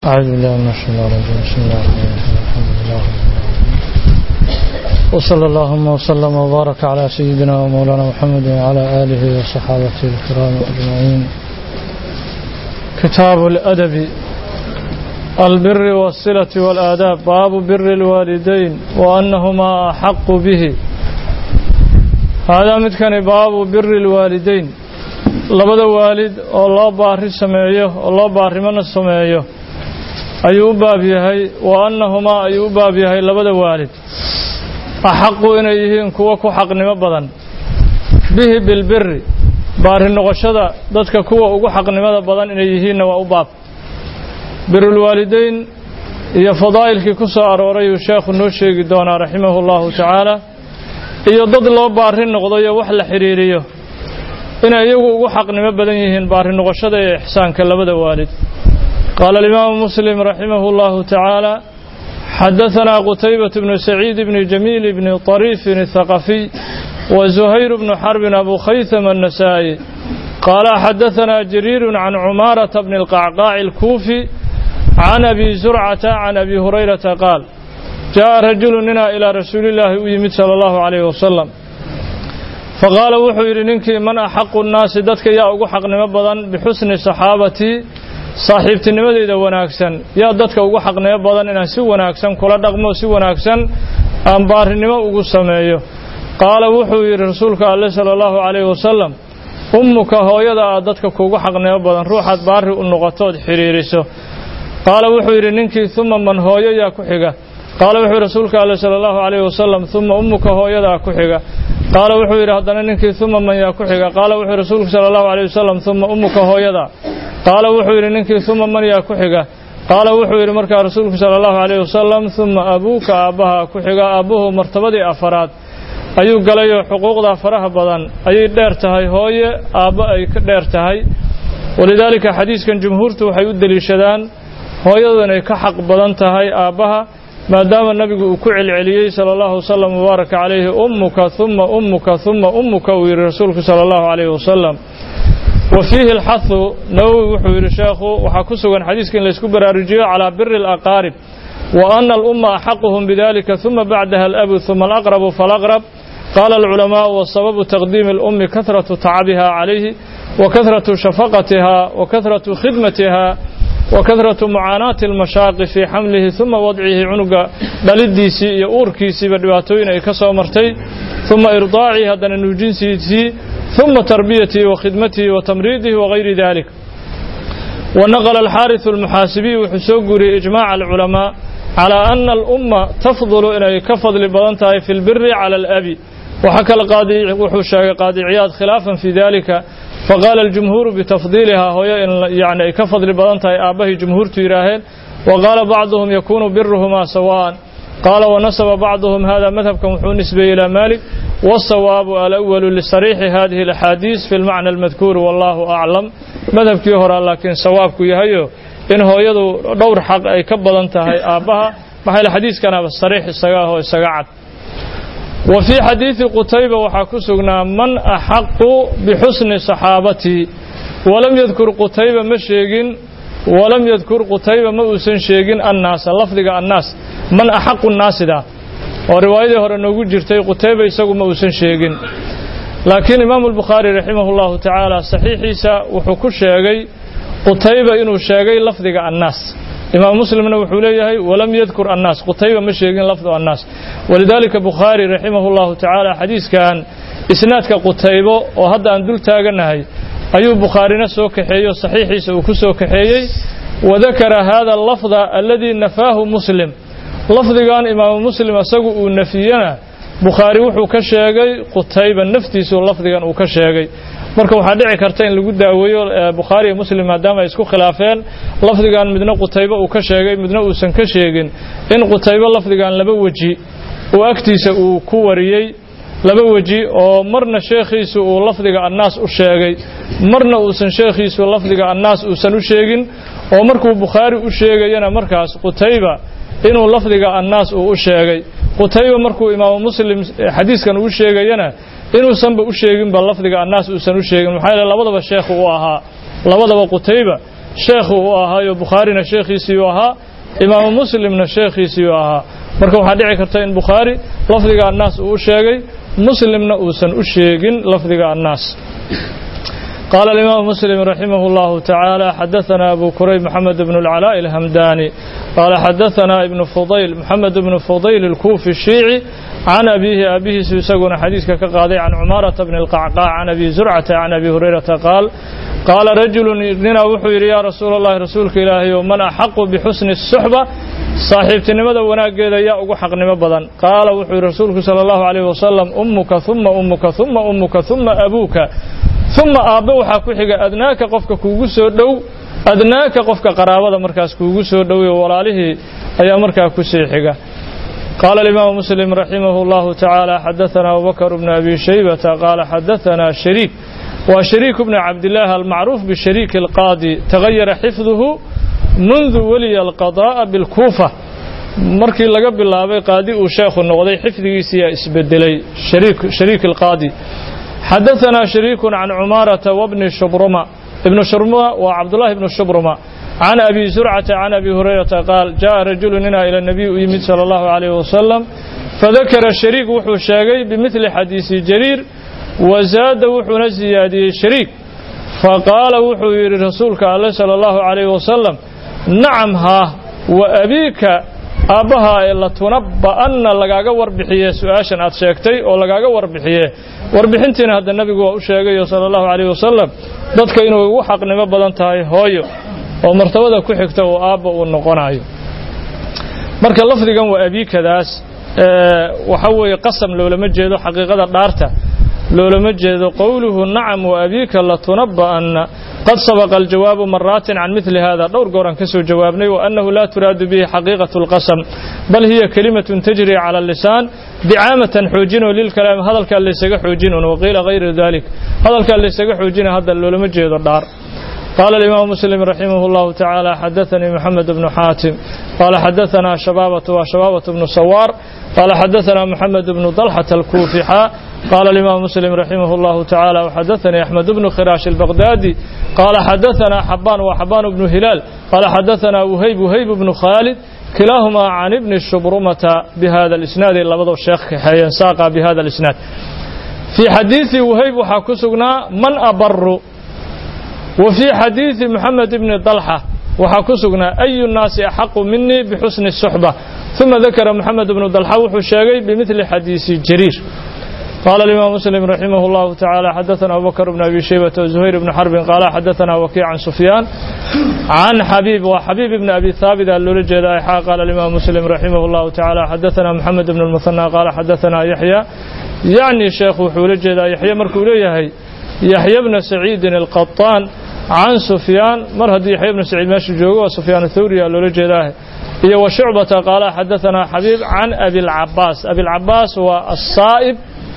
أعوذ بالله من الشيطان الرجيم بسم الله الرحمن الرحيم الحمد لله رب العالمين وصلى اللهم وسلم وبارك على سيدنا ومولانا محمد وعلى آله وصحابته الكرام أجمعين كتاب الأدب البر والصلة والآداب باب بر الوالدين وأنهما أحق به هذا متكن باب بر الوالدين labada waalid oo loo baari sameeyo oo loo baarimana sameeyo ayuu u baab yahay wa annahumaa ayuu u baab yahay labada waalid axaqu inay yihiin kuwo ku xaqnimo badan bihi bilbiri baari noqoshada dadka kuwa ugu xaqnimada badan inay yihiinna waa u baab birulwaalideyn iyo fadaa'ilkii ku soo arooray uu sheekhu noo sheegi doonaa raximahu llahu tacaala iyo dad loo baari noqdayo wax la xidhiiriyo inay iyagu ugu xaqnimo badan yihiin baari noqoshada iyo ixsaanka labada waalid قال الإمام مسلم رحمه الله تعالى حدثنا قتيبة بن سعيد بن جميل بن طريف الثقفي وزهير بن حرب أبو خيثم النسائي قال حدثنا جرير عن عمارة بن القعقاع الكوفي عن أبي زرعة عن أبي هريرة قال جاء رجل منا إلى رسول الله ويمد صلى الله عليه وسلم فقال وحو ننكي من أحق الناس دتك يا أقو حق نمبضا بحسن صحابتي saaxiibtinimadeyda wanaagsan yaa dadka ugu xaqnimo badan inaan si wanaagsan kula dhaqmo si wanaagsan aan baarinimo ugu sameeyo qaala wuxuu yidhi rasuulka alle sala allahu calayhi wasalam ummuka hooyada aad dadka kuugu xaqnimo badan ruuxaad baari u noqotood xidhiiriso qaala wuxuu yidhi ninkii uma man hooyo yaa ku xiga qaala wuxuu yidhi rasuulka alle sala allahu calayhi wasalam uma ummuka hooyadaa ku xiga qaala wuxuu yidhi haddana ninkii uma man yaa ku xiga qaala wuxuu yidhi rasuulku sala allahu calayhi wasalam uma ummuka hooyadaa qaala wuxuu yidhi ninkii uma man yaa ku xiga qaala wuxuu yidhi markaa rasuulku sala allahu calayhi wasalam uma abuuka aabbaha ku xiga aabbuhu martabadii afaraad ayuu galayoo xuquuqda faraha badan ayay dheer tahay hooye aabbo ay ka dheer tahay walidaalika xadiiskan jumhuurtu waxay u deliishadaan hooyadu inay ka xaq badan tahay aabbaha maadaama nabigu uu ku celceliyey sala allahu wasalam mubaaraka calayhi ummuka uma ummuka uma ummuka uu yidhi rasuulku sala allahu calayhi wasalam wa fiihi alxahu nawowi wuxuu yidhi sheekhu waxaa ku sugan xadiiska in laysku baraarujiyo calaa biri alaqaarib wa ana alumma axaquhum bidalika uma bacdaha alabu uma alaqrabu falaqrab qaala alculamaau wasababu taqdiimi alummi kahratu tacabiha calayhi wa kahratu shafaqatiha wa kahratu khidmatiha wa kahratu mucaanaati almashaaqi fii xamlihi uma wadcihi cunuga dhalidiisii iyo uurkiisiiba dhibaatooyin ay ka soo martay uma irdaacihi haddana nuujinsiisii ثم تربيته وخدمته وتمريضه وغير ذلك ونقل الحارث المحاسبي وحسوقري إجماع العلماء على أن الأمة تفضل إلى كفضل بضنتها في البر على الأب وحكى القاضي وحشا قاضي عياض خلافا في ذلك فقال الجمهور بتفضيلها هو يعني كفضل بضنتها آبه جمهور تيراهن وقال بعضهم يكون برهما سواء قال ونسب بعضهم هذا مذهب كمحو نسبة إلى مالك والصواب الأول لصريح هذه الأحاديث في المعنى المذكور والله أعلم مذهب كيهر لكن صواب كيهيو إن هو يدو دور حق أي كبضا انتهي آبها محل الحديث كان بالصريح السقاه السقاعد وفي حديث قتيبة وحكسنا من أحق بحسن صحابتي ولم يذكر قتيبة مشيقين ولم يذكر قتيبة ما أسن شيقين الناس لفظك الناس من أحق الناس ده oo riwaayadii hore noogu jirtay qutayba isagu ma uusan sheegin laakiin imaamu albukhaari raximahullahu tacaala saxiixiisa wuxuu ku sheegay qutayba inuu sheegay lafdiga annaas imaam muslimna wuxuu leeyahay walam yadkur annaas qutayba ma sheegin lafdu annaas walidaalika bukhaari raximahullahu tacaala xadiiskan isnaadka qutaybo oo hadda aan dul taaganahay ayuu bukhaarina soo kaxeeyo saxiixiisa uu ku soo kaxeeyey wadakara hada allafda aladii nafaahu muslim lafdigan imaamu muslim isagu uu nafiyena bukhaari wuxuu ka sheegay qutayba naftiisu lafdigan uu ka sheegay marka waxaa dhici karta in lagu daaweeyo bukhaari iyo muslim maadaama ay isku khilaafeen lafdigan midna qutayba uu ka sheegay midna uusan ka sheegin in qutayba lafdigan laba weji uu agtiisa uu ku wariyey laba weji oo marna sheekhiisu uu lafdiga annaas u sheegay marna uusan sheekhiisu lafdiga annaas uusan u sheegin oo markuu bukhaari u sheegayana markaas qutayba inuu lafdiga annaas uu u sheegay qutayba markuu imaamu muslim xadiiskan uu sheegayana inuusanba u sheeginba lafdiga annaas uusan u sheegin maxaa yeele labadaba sheekhu u ahaa labadaba qutayba sheekhu u ahaayo bukhaarina sheekhiisii u ahaa imaamu muslimna sheekhiisii u ahaa marka waxaa dhici karta in bukhaari lafdiga annaas uu u sheegay muslimna uusan u sheegin lafdiga annaas قال الإمام مسلم رحمه الله تعالى حدثنا أبو كريب محمد بن العلاء الهمداني قال حدثنا ابن فضيل محمد بن فضيل الكوفي الشيعي عن أبيه أبيه سيسقون حديث كقاضي عن عمارة بن القعقاع عن أبي زرعة عن أبي هريرة قال قال رجل لنا وحير يا رسول الله رسولك إلهي ومن أحق بحسن الصحبة saaxiibtinimada wanaaggeeda yaa ugu xaqnimo badan qaala wuxuu yidhi rasuulku sala allahu calayhi wasalam ummuka uma ummuka uma ummuka uma abuuka uma aabbe waxaa ku xiga adnaaka qofka kuugu soo dhow adnaaka qofka qaraabada markaas kuugu soo dhowiyo walaalihii ayaa markaa ku sii xiga قال الإمام مسلم رحمه الله تعالى حدثنا أبو بكر بن أبي شيبة قال حدثنا شريك وشريك بن عبد الله المعروف بشريك القاضي تغير حفظه منذ ولي القضاء بالكوفة markii laga bilaabay qaadi uu sheekhu noqday xifdigiisiyaa isbedelay shariik alqaadi xadaثana shariiku can cumaarata wabni shubruma ibnu shubruma waa cabdullahi ibnu shubruma can abi zurcata can abi hurayrata qaal jaءa rajulu ninaa ila nabiy u yimid salى اllahu عalayh wasalam fadakara shariik wuxuu sheegay bimidli xadiisi jariir wazaada wuxuuna siyaadiyey shariik faqaala wuxuu yidhi rasuulka alle salى اllahu عalayh wasalam nacam haa wa abiika aabbahaa ee latunabba'anna lagaaga warbixiye su-aashan aad sheegtay oo lagaaga warbixiye warbixintiina hadda nebigu waa u sheegayo sala allahu calayh wasalam dadka inuu ugu xaqnimo badan tahay hooyo oo martabada ku xigta uu aabba uu noqonayo marka lafdigan waa abiikadaas waxa weeye qasam loolama jeedo xaqiiqada dhaarta loolama jeedo qowluhu nacam wa abiika latunabba'anna qad sabaqa aljawaabu maraatin can midli hada dhowr gooran ka soo jawaabnay waannahu laa turaadu bihi xaqiiqatu اlqasam bal hiya kelimatun tajri cala lisaan dicaamatan xoojinoo lilkalaam hadalkaa laysaga xoojinun waqiila hayru dalik hadalkaa laysaga xoojina hadda loolama jeedo dhaar قال الإمام مسلم رحمه الله تعالى حدثني محمد بن حاتم قال حدثنا شبابة وشبابة بن سوار قال حدثنا محمد بن طلحة الكوفي قال الإمام مسلم رحمه الله تعالى وحدثني أحمد بن خراش البغدادي قال حدثنا حبان وحبان بن هلال قال حدثنا وهيب وهيب بن خالد كلاهما عن ابن الشبرمة بهذا الإسناد إلا بدو الشيخ حيان ساقا بهذا الإسناد في حديث وهيب وحكسقنا من أبر وفي حديث محمد بن طلحة وحكسقنا أي الناس أحق مني بحسن الصحبة ثم ذكر محمد بن طلحة وحشاقي بمثل حديث جرير قال الإمام مسلم رحمه الله تعالى حدثنا أبو بكر بن أبي شيبة وزهير بن حرب قال حدثنا وكيع عن سفيان عن حبيب وحبيب بن أبي ثابت اللولج قال الإمام مسلم رحمه الله تعالى حدثنا محمد بن المثنى قال حدثنا يحيى يعني شيخ حولج يحيى مركوليه يحيى بن سعيد القطان عن سفيان مرهد يحيى بن سعيد ماشي جوجو وسفيان الثوري اللولج هي وشعبة قال حدثنا حبيب عن أبي العباس أبي العباس والصائب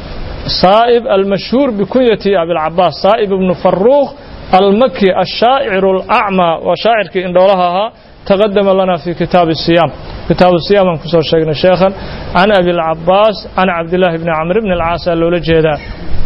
صائب المشهور بكنية أبي العباس صائب بن فروخ المكي الشاعر الأعمى وشاعر كي إندولها تقدم لنا في كتاب الصيام كتاب الصيام من كسر شيخنا شيخا عن أبي العباس عن عبد الله بن عمرو بن العاص اللولجيدا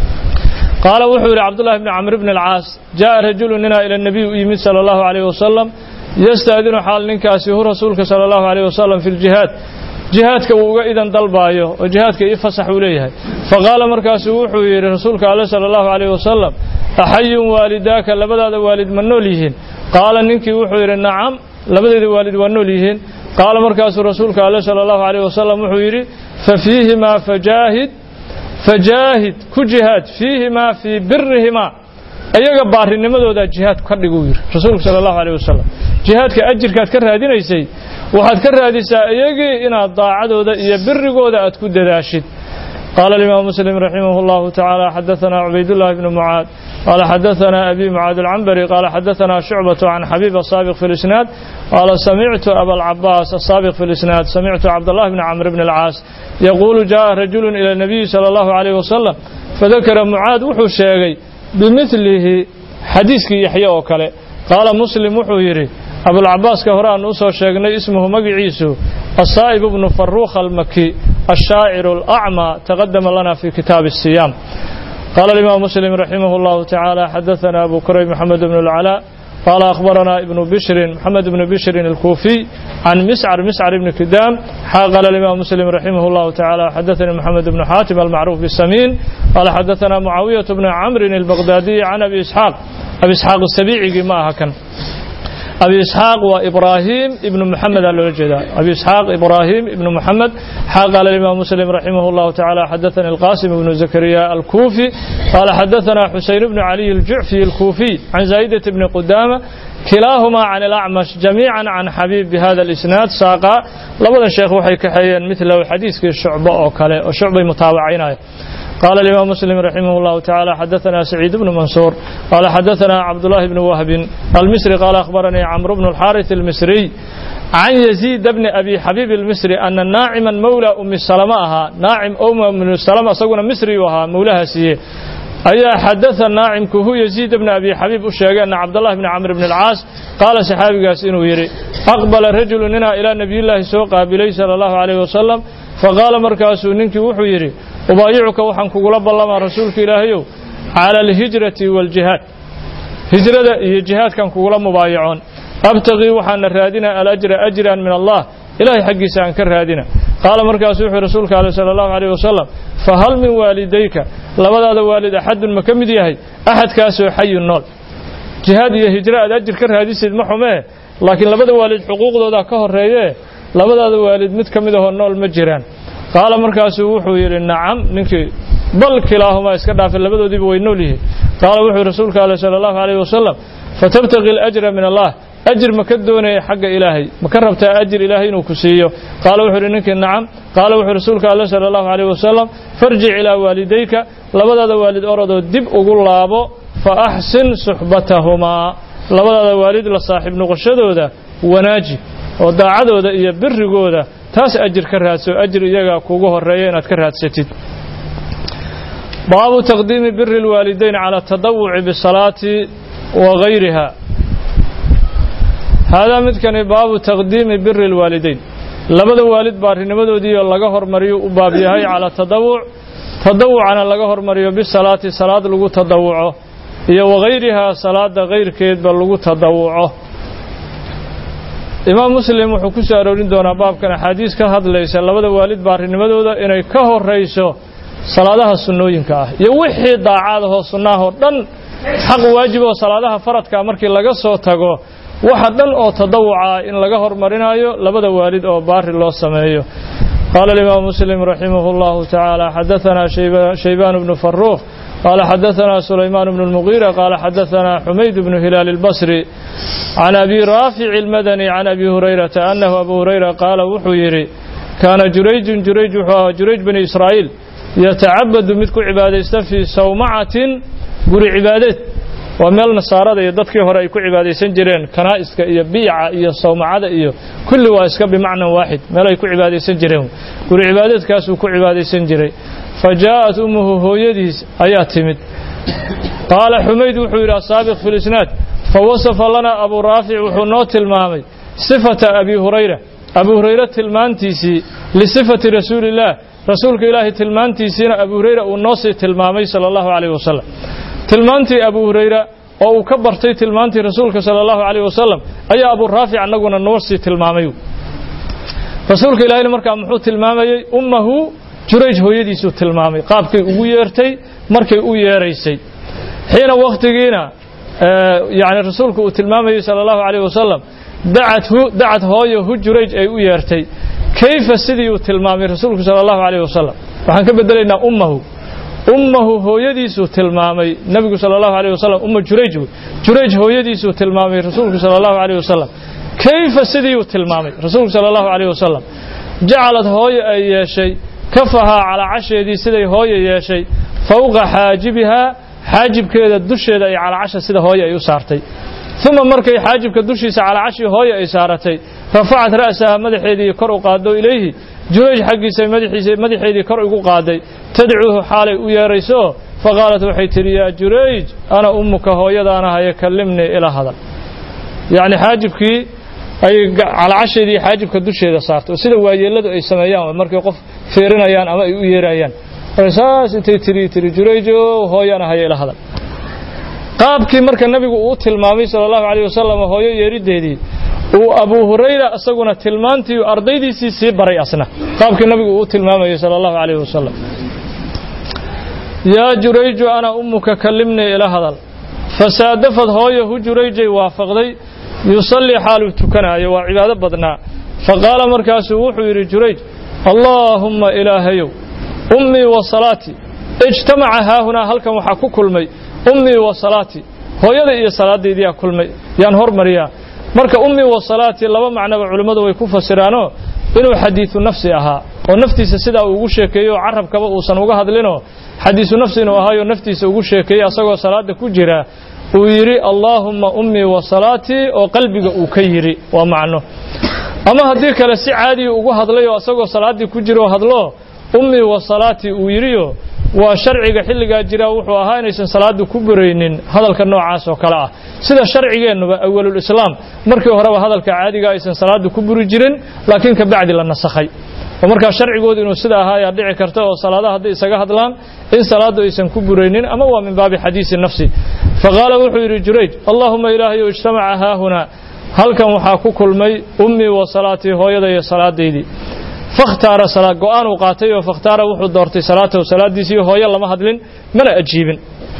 قال وحول عبد الله بن عمرو بن العاص جاء رجل لنا إلى النبي يمين صلى الله عليه وسلم يستأذن حال ننكاسي هو رسولك صلى الله عليه وسلم في الجهاد jihaadka uu uga idan dalbaayo oo jihaadka ii fasax uu leeyahay faqaala markaasu wuxuu yidhi rasuulka alle sala allahu calayh wasalam axayun waalidaaka labadaada waalid ma nool yihiin qaala ninkii wuxuu yidhi nacam labadeeda waalid waa nool yihiin qaala markaasuu rasuulka alle sala allahu calayh wasalam wuxuu yidhi fa fiihimaa fajaahid fajaahid ku jihaad fiihimaa fii birihimaa iyaga baarinimadooda jihaad ka dhiguu yidhi rasuulku sala allahu calayh wasalam jihaadka ajirkaad ka raadinaysay waxaad ka raadisaa iyagii inaad daacadooda iyo birigooda aad ku dadaashid قال الإمام مسلم رحمه الله تعالى حدثنا عبيد الله بن معاذ قال حدثنا أبي معاذ العنبري قال حدثنا شعبة عن حبيب السابق في الإسناد قال سمعت أبا العباس السابق في الإسناد سمعت عبد الله بن عمرو بن العاص يقول جاء رجل إلى النبي صلى الله عليه وسلم فذكر معاذ وحو الشيغي بمثله حديثك يحيى وكله قال مسلم وحو يري أبو العباس كهران أسو شيغني اسمه مقعيسو الصائب بن فروخ المكي الشاعر الأعمى تقدم لنا في كتاب الصيام قال الإمام مسلم رحمه الله تعالى حدثنا أبو كريم محمد بن العلاء قال أخبرنا ابن بشر محمد بن بشر الكوفي عن مسعر مسعر بن كدام قال الإمام مسلم رحمه الله تعالى حدثني محمد بن حاتم المعروف بالسمين قال حدثنا معاوية بن عمرو البغدادي عن أبي إسحاق أبي إسحاق السبيعي ما هكذا أبي إسحاق وإبراهيم ابن محمد الوجدا أبي إسحاق إبراهيم ابن محمد قال الإمام مسلم رحمه الله تعالى حدثنا القاسم بن زكريا الكوفي قال حدثنا حسين بن علي الجعفي الكوفي عن زايدة بن قدامة كلاهما عن الأعمش جميعا عن حبيب بهذا الإسناد ساقا لبدا الشيخ وحي كحيان مثله حديث الشعبة أو كلا وشعبة متابعين قال الإمام مسلم رحمه الله تعالى حدثنا سعيد بن منصور قال حدثنا عبد الله بن وهب المصري قال أخبرني عمرو بن الحارث المصري عن يزيد بن أبي حبيب المصري أن ناعما مولى أم السلمة أها ناعم أم من السلمة صقنا مصري وها مولاها سيه أي حدث الناعم كهو يزيد بن أبي حبيب الشيخ أن عبد الله بن عمرو بن العاص قال صحابي قاسين ويري أقبل رجل لنا إلى نبي الله سوق بلي صلى الله عليه وسلم فقال مركز ننك وحو يري ubaayicuka waxaan kugula ballamaa rasuulka ilaahayow cala alhijrati waaljihaad hijrada iyo jihaadkan kugula mubaayacoon abtaqii waxaana raadina alajra ajran min allah ilahay xaggiisa aan ka raadina qaala markaasu wuxuu rasuulka ale sala allahu alayh wasalam fahal min waalidayka labadaada waalid axadun ma ka mid yahay axadkaasoo xayun nool jihaad iyo hijro aad ajir ka raadisid ma xumee laakiin labada waalid xuquuqdooda ka horreeyee labadaada waalid mid ka mid ahoo nool ma jiraan qaala markaasuu wuxuu yidhi nacam ninkii bal kilaahumaa iska dhaafay labadoodiiba way nool yihiin qaala wuxuu rasuulka ale sala allahu alayh wasalam fatabtaqi alajra min allah ajir ma ka doonaya xagga ilaahay ma ka rabtaa ajir ilaahay inuu ku siiyo qaala wuxuu yidhi ninkii nacam qaala wuxuu rasuulka alle sala allahu alayh wasalam farjic ilaa waalidayka labadaada waalid orodoo dib ugu laabo fa axsin suxbatahumaa labadaada waalid la saaxiib noqoshadooda wanaaji oo daacadooda iyo birigooda taas ajir ka raadso ajir iyaga kugu horeeya inaad ka raadsatid baabu taqdiimi biri اlwaalidayn cala atadawuci bisalaati wa gayriha haadaa midkani baabu taqdiimi biri اlwaalidayn labada waalid baarinimadoodiioo laga hormariyo u baab yahay cala tadawuc tadawucana laga hormariyo bisalaati salaad lagu tadawuco iyo wagayrihaa salaada kayrkeedba lagu tadawuco imaam muslim wuxuu ku soo aroorin doonaa baabkan axaadiis ka hadlaysa labada waalid baarinimadooda inay ka horayso salaadaha sunnooyinka ah iyo wixii daacadahoo sunnaahoo dhan xaq waajib oo salaadaha faradka markii laga soo tago waxa dhan oo tadawuca in laga hormarinayo labada waalid oo baari loo sameeyo qaala alimaam muslim raximah اllahu tacaala xadaثana shaybaan bnu faruuq قال حدثنا سليمان بن المغيرة قال حدثنا حميد بن هلال البصري عن أبي رافع المدني عن أبي هريرة أنه أبو هريرة قال وحيري كان جريج جريج جريج بن إسرائيل يتعبد مثل عبادة في صومعة قري عبادة وميل نصارى يددك هراء كو عبادة سنجرين كنائسك إيا بيعة إيا صومعة إيا كل واسك بمعنى واحد ميل كو عبادة سنجرين قري عبادة كاسو كو عبادة سنجرين فجاءت أمه هويديس آيات تمد قال حميد وحير السابق في الإسناد فوصف لنا أبو رافع وحنوت المامي صفة أبي هريرة أبو هريرة تلمانتيسي لصفة رسول الله رسولك إله تلمانتيسينا أبو هريرة ونوصي تلمامي صلى الله عليه وسلم تلمانتي أبو هريرة oo uu ka bartay tilmaantii rasuulka sala allahu calayh wasalam ayaa abu raafic annaguna noo sii tilmaamay rasuulka ilaahayna markaa muxuu tilmaamayey ummahu jurayj hooyadiisuu tilmaamay qaabkay ugu yeertay markay u yeeraysay xiina wakhtigiina yani rasuulku uu tilmaamayey sala allahu calayh wasalam dacathu dacad hooyo hu jurayj ay u yeertay kayfa sidii uu tilmaamay rasuulku sala allahu calayh wasalam waxaan ka bedelaynaa ummahu ummahu hooyadiisuu tilmaamay nebigu sala allahu alayh wasalam umma jurayj jurayj hooyadiisuu tilmaamay rasuulku sala allahu alayh wasalam kayfa sidii uu tilmaamay rasuulku sala allahu alayh wasalam jacalad hooyo ay yeeshay kafahaa calaacasheedii siday hooyo yeeshay fowqa xaajibihaa xaajibkeeda dusheeda ay calaacasha sida hooyo ay u saartay uma markay xaajibka dushiisa calaacashii hooyo ay saaratay rafacat ra'saha madaxeedii kor u qaado ilayhi jurayj xaggiisa madaxeedii kor ugu qaaday tadcuuhu xaalay u yeerayso faqaalat waxay tidhi yaa jurayj ana ummuka hooyadaana haya kallimnii ila hadal yacni xaajibkii ay calacasheedii xaajibka dusheeda saartay oo sida waayeelladu ay sameeyaan markay qof fiirinayaan ama ay u yeerayaan saas intay tiri tiri jurayjo hooyana haya ila hadal qaabkii marka nabigu uu tilmaamay sala allahu calayh wasalam hooyo yeeriddeedii uu abu hurayra isaguna tilmaantii ardaydiisii sii baray asna qaabkii nabigu uu tilmaamayay sala allahu calayh wasalam yaa jurayju ana ummuka kallimnii ila hadal fasaadafad hooyo hu jurayjay waafaqday yusallii xaaluu tukanaayo waa cibaado badnaa faqaala markaasuu wuxuu yidhi jurayj allaahumma ilaahayow ummii wa salaatii ijtamaca haahunaa halkan waxaa ku kulmay ummii wa salaatii hooyada iyo salaadaydiyaa kulmay yaan hormariyaa marka ummii wa salaatii laba macnoba culimmadu way ku fasiraanoo inuu xadiidu nafsi ahaa oo naftiisa sidaa uu ugu sheekeeyo oo carabkaba uusan uga hadlinoo xadiisu nafsi inuu ahaayo naftiisa ugu sheekeeyey asagoo salaada ku jira uu yidhi allaahumma ummii wa salaatii oo qalbiga uu ka yidhi waa macno ama haddii kale si caadiya ugu hadlay oo asagoo salaaddii ku jira oo hadlo ummii wa salaatii uu yidhiyo waa sharciga xilligaa jiraa wuxuu ahaa inaysan salaaddu ku buraynin hadalka noocaas oo kale ah sida sharcigeennuba awalulislaam markii horeba hadalka caadiga aysan salaaddu ku buri jirin laakiin ka bacdi la nasakhay oo markaa sharcigoodu inuu sida ahaa ayaa dhici karta oo salaadaha hadday isaga hadlaan in salaaddu aysan ku buraynin ama waa min baabi xadiisi nafsi faqaala wuxuu yidhi jurayj allaahuma ilaahayow ijtamaca haahunaa halkan waxaa ku kulmay ummii wa salaatii hooyada iyo salaadaydii fakhtaara salaad go'aan uu qaatay oo fakhtaara wuxuu doortay salaatahu salaaddiisii hooyo lama hadlin mana ajiibin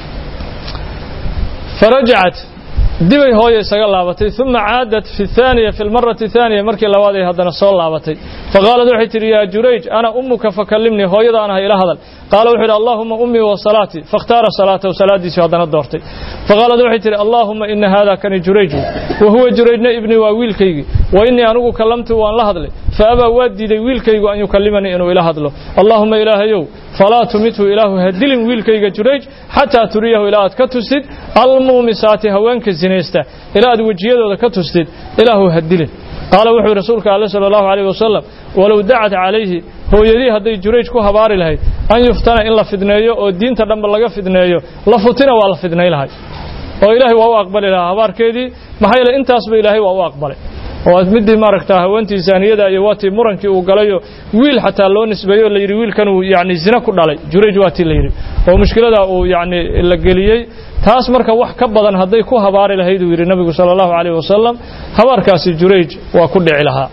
farajacat dibay hooyo isaga laabatay uma caadat fi thaaniya fi lmarati thaaniya markii labaad ay haddana soo laabatay faqaalad waxay tidhi yaa jurayj ana ummuka fakallimnii hooyada aan ahay ila hadal qaala wuxuu yidhi allaahuma ummii wa salaatii fakhtaara salaatahu salaaddiisii haddana doortay faqaalad waxay tidhi allaahuma ina haada kani jurayju wa huwa jurayjna ibnii waa wiilkaygii wa innii anigu kallamtu waan la hadlay faabaa waa diiday wiilkaygu an yukallimanii inuu ila hadlo allaahuma ilaahayow falaa tumithu ilaahu ha dilin wiilkayga jurayj xataa turiyahu ilaa aad ka tustid almuumisaati haweenka sinaysta ilaa aad wejiyadooda ka tustid ilaahu ha dilin qaala wuxuu rasuulka alle sala allahu calayh wasalam walow dacat calayhi hooyadii hadday jurayj ku habaari lahayd an yuftana in la fidneeyo oo diinta dhanba laga fidneeyo la futina waa la fidnay lahay oo ilaahay waa u aqbali lahaa habaarkeedii maxaa yeele intaasba ilaahay waa u aqbalay oo midii maaragtaa haweentii zaaniyada iyo waatii murankii uu galayo wiil xataa loo nisbeeyo o la yidhi wiilkanuu yani zina ku dhalay jurayj waatii la yidhi oo mushkilada uu yani la geliyey taas marka wax ka badan hadday ku habaari lahayd uu yidhi nabigu sala allahu calayh wasalam habaarkaasi jurayj waa ku dhici lahaa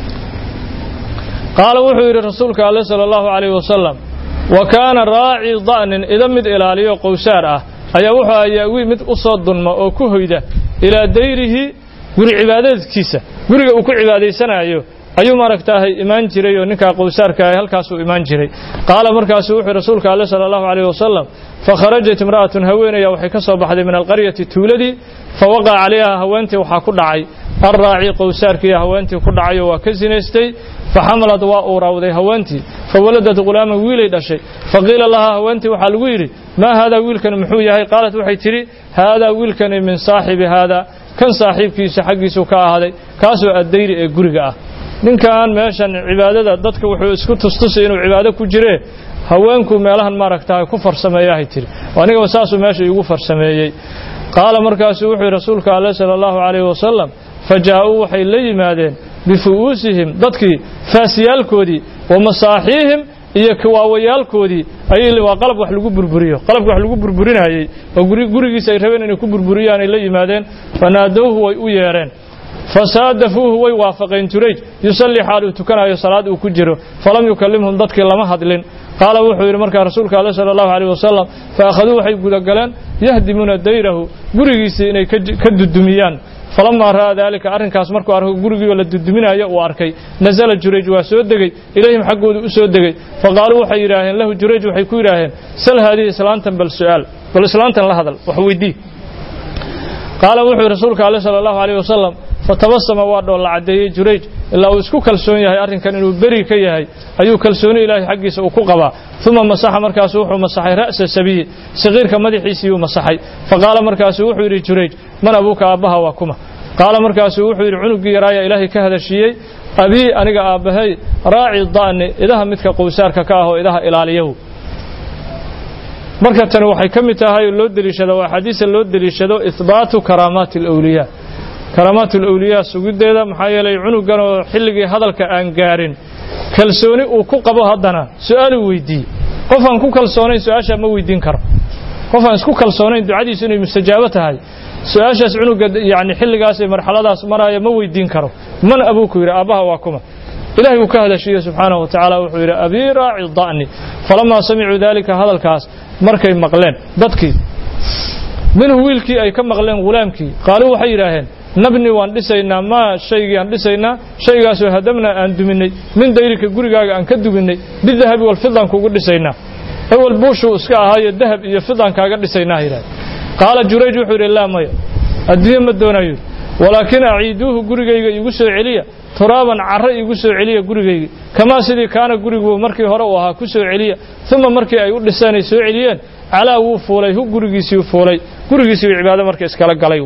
qaala wuxuu yidhi rasuulka alle sala allahu calayh wasalam wa kaana raaci da'nin ida mid ilaaliyo qowsaar ah ayaa wuxuu ayaawi mid u soo dunma oo ku hoyda ilaa dayrihi guri cibaadaedkiisa guriga uu ku cibaadaysanayo ayuu maaragtaahay imaan jiray oo ninkaa qowsaarka ah halkaasuu imaan jiray qaala markaasuu wuxuu rasuulka alle sala allahu calayh wasalam fakharajat imra'atun haweenaya waxay ka soo baxday min alqaryati tuuladii fa waqaca calayha haweentii waxaa ku dhacay alraaci qowsaarkiiyo haweentii ku dhacay oo waa ka sinaystay faxamalad waa uuraawday haweentii fawaladat ghulaaman wiilay dhashay faqiila lahaa haweentii waxaa lagu yidhi maa haadaa wiilkani muxuu yahay qaalat waxay tidhi haadaa wiilkani min saaxibi haada kan saaxiibkiisa xaggiisuu ka ahaaday kaasoo addayri ee guriga ah ninkan meeshan cibaadada dadka wuxuu isku tustusay inuu cibaado ku jiree haweenku meelahan maaragtaa ku farsameeyahay tiri anigaba saasuu meesha iigu farsameeyey qaala markaasuu wuxuu yidhi rasuulka alle sala allahu calayhi wasalam fa jaa'uu waxay la yimaadeen bifu'uusihim dadkii faasiyaalkoodii wa masaaxiihim iyo kiwaawayaalkoodii ayay waa qalab wax lagu burburiyo qalabka wax lagu burburinayey oo gurigiisa ay rabeen inay ku burburiyaan ay la yimaadeen fanaadowhu way u yeedheen fasaadafuuhu way waafaqeen jurayj yusallii xaal uu tukanayo salaad uu ku jiro falam yukallimhum dadkii lama hadlin qaala wuxuu yidhi markaa rasuulka alle sala allahu calayh wasalam fa akhaduu waxay gudagaleen yahdimuuna dayrahu gurigiisii inay ka dudumiyaan falamaa ra'aa daalika arrinkaas markuu arko gurigiioo la duduminayo uu arkay nasala jurayj waa soo degey ilayhim xaggoodu u soo degey faqaaluu waxay yidhaaheen lahu jurayj waxay ku yidhaaheen sal haadihi islaantan bal su'aal bal islaantan la hadal wax weydii qaala wuxuu rasuulka alle sala allahu calayh wasalam fatabasama waa dhoolla caddeeyey jurayj ilaa uu isku kalsoon yahay arrinkan inuu beri ka yahay ayuu kalsooni ilaahay xaggiisa uu ku qabaa uma masaxa markaasu wuxuu masaxay ra'sa sabiyi saqiirka madaxiisiiyuu masaxay faqaala markaasuu wuxuu yidhi jurayj man abuuka aabbaha waa kuma qaala markaasuu wuxuu yidhi cunuggii yaraaya ilaahay ka hadashiiyey abii aniga aabbahay raaci da'ni idaha midka qowsaarka ka ah oo idaha ilaaliyahu marka tani waxay ka mid tahay loo deliishado waa xadiisa loo deliishado ihbaatu karaamaati alawliyaa karaamaat alawliyaa sugiddeeda maxaa yeelay cunugan oo xilligii hadalka aan gaarin kalsooni uu ku qabo haddana su-aaluu weydiiyey qof aan ku kalsoonayn su-aashaa ma weydiin karo qof aan isku kalsoonayn ducadiisu inay mustajaabo tahay su-aashaas cunuga yani xilligaas ee marxaladaas maraya ma weydiin karo man abuuku yidhi aabbaha waa kuma ilahay uu ka hadashiiye subxaanahu wa tacaala wuxuu yidhi abii raaci da'ni falamaa samicuu daalika hadalkaas markay maqleen dadkii minhu wiilkii ay ka maqleen ghulaamkii qaaluu waxay yidhaaheen nabni waan dhisaynaa maa shaygii aan dhisaynaa shaygaasoo hadamnaa aan duminay min dayrika gurigaaga aan ka duminay bidahabi walfidaan kugu dhisaynaa ewel buushuu iska ahaayo dahab iyo fidaan kaaga dhisaynaa yidhahde qaala jurayj wuxuu yidhi laa maya adduunye ma doonayo walaakin aciiduuhu gurigayga iigu soo celiya turaaban carro iigu soo celiya gurigayga kamaa sidii kaana gurigu markii hore uu ahaa ku soo celiya uma markii ay u dhiseen ay soo celiyeen calaa wuu fuulay hu gurigiisii fuulay gurigiisii cibaado marka iskala galay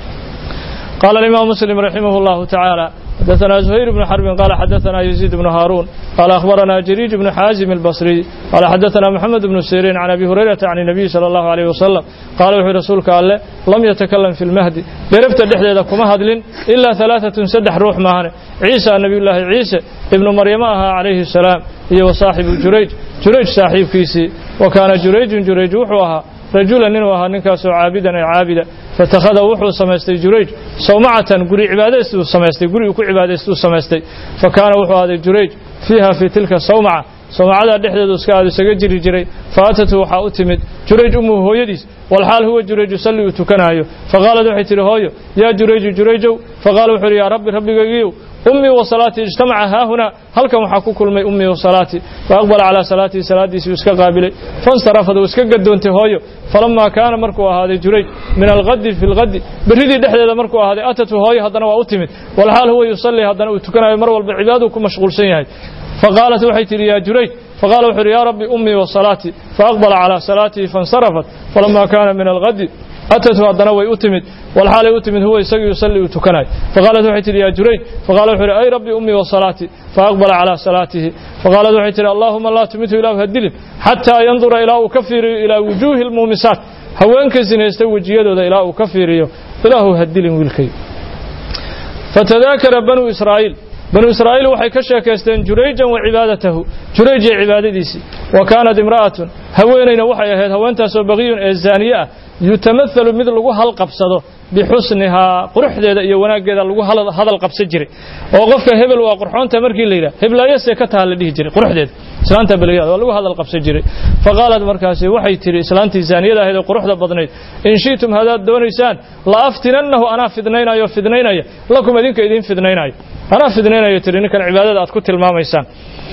قال الإمام مسلم رحمه الله تعالى حدثنا زهير بن حرب قال حدثنا يزيد بن هارون قال أخبرنا جريج بن حازم البصري قال حدثنا محمد بن سيرين عن أبي هريرة عن النبي صلى الله عليه وسلم قال وحي رسولك قال لم يتكلم في المهدي بربت الدحدة كما هدلين إلا ثلاثة سدح روح معنا عيسى نبي الله عيسى ابن مريم عليه السلام هي وصاحب جريج جريج صاحب كيسي وكان جريج جريج وحوها رجلا ننوها نكاسو عابدا عابدا فاتخذ وحو سميستي جريج صومعة قري عبادة سميستي قري كو عبادة سميستي فكان وحو هذا جريج فيها في تلك الصومعة صومعة دحدة اسكاد سجري جري فاتته وحا أتمد جريج أمه هو يديس والحال هو جريج يصلي وتكنايو فقال وحي تري هويو يا جريج جريجو فقال وحي يا ربي ربي قيو أمي وصلاتي اجتمع ها هنا هل كم حكو كل ما أمي وصلاتي فأقبل على صلاتي صلاتي سيسكا قابلي فانصرفت وسكا قدونتي هويو فلما كان مركو هذا جريج من الغد في الغد بريدي دحدة مركو هذا أتته هوي هدنا وأتمت والحال هو يصلي هدنا وتكنا مر والعباد وكم مشغول سيهاي فقالت وحيت لي يا جريج فقال وحر يا ربي أمي وصلاتي فأقبل على صلاتي فانصرفت فلما كان من الغد أتته هدنا ويؤتمت والحال يؤتمت هو يسقي يصلي وتكناي فقالت وحيت لي يا جريج فقال وحر أي ربي أمي وصلاتي فأقبل على صلاته فقالت وحيت لي اللهم لا تمته إلى هدلم حتى ينظر إلى كفر إلى وجوه المومسات haweenka sinaysta wejiyadooda ilaa uu ka fiiriyo ilaahu hadilin wiilkay fatadaakara banuu israa'iil banuu israa'iil waxay ka sheekaysteen jurayjan wa cibaadatahu jurayj iyo cibaadadiisii wa kaanat imra'atun haweenayna waxay ahayd haweentaasoo baqiyun ee zaaniye ah yutamahalu mid lagu halqabsado bixusnihaa quruxdeeda iyo wanaaggeeda lagu hadal qabsan jiray oo qofka hebel waa qurxoonta markii la yidhaha heblaayasee ka taha la dhihi jiray quruxdeeda islaanta beliyaad waa lagu hadal qabsan jiray faqaalad markaasi waxay tidhi islaantii zaaniyada ahayd ee quruxda badnayd in shiitum haddaad doonaysaan la aftinannahu anaa fidnaynayo fidnaynaya lakum idinka idiin fidnaynayo anaa fidnaynayo tidhi ninkan cibaadada aad ku tilmaamaysaan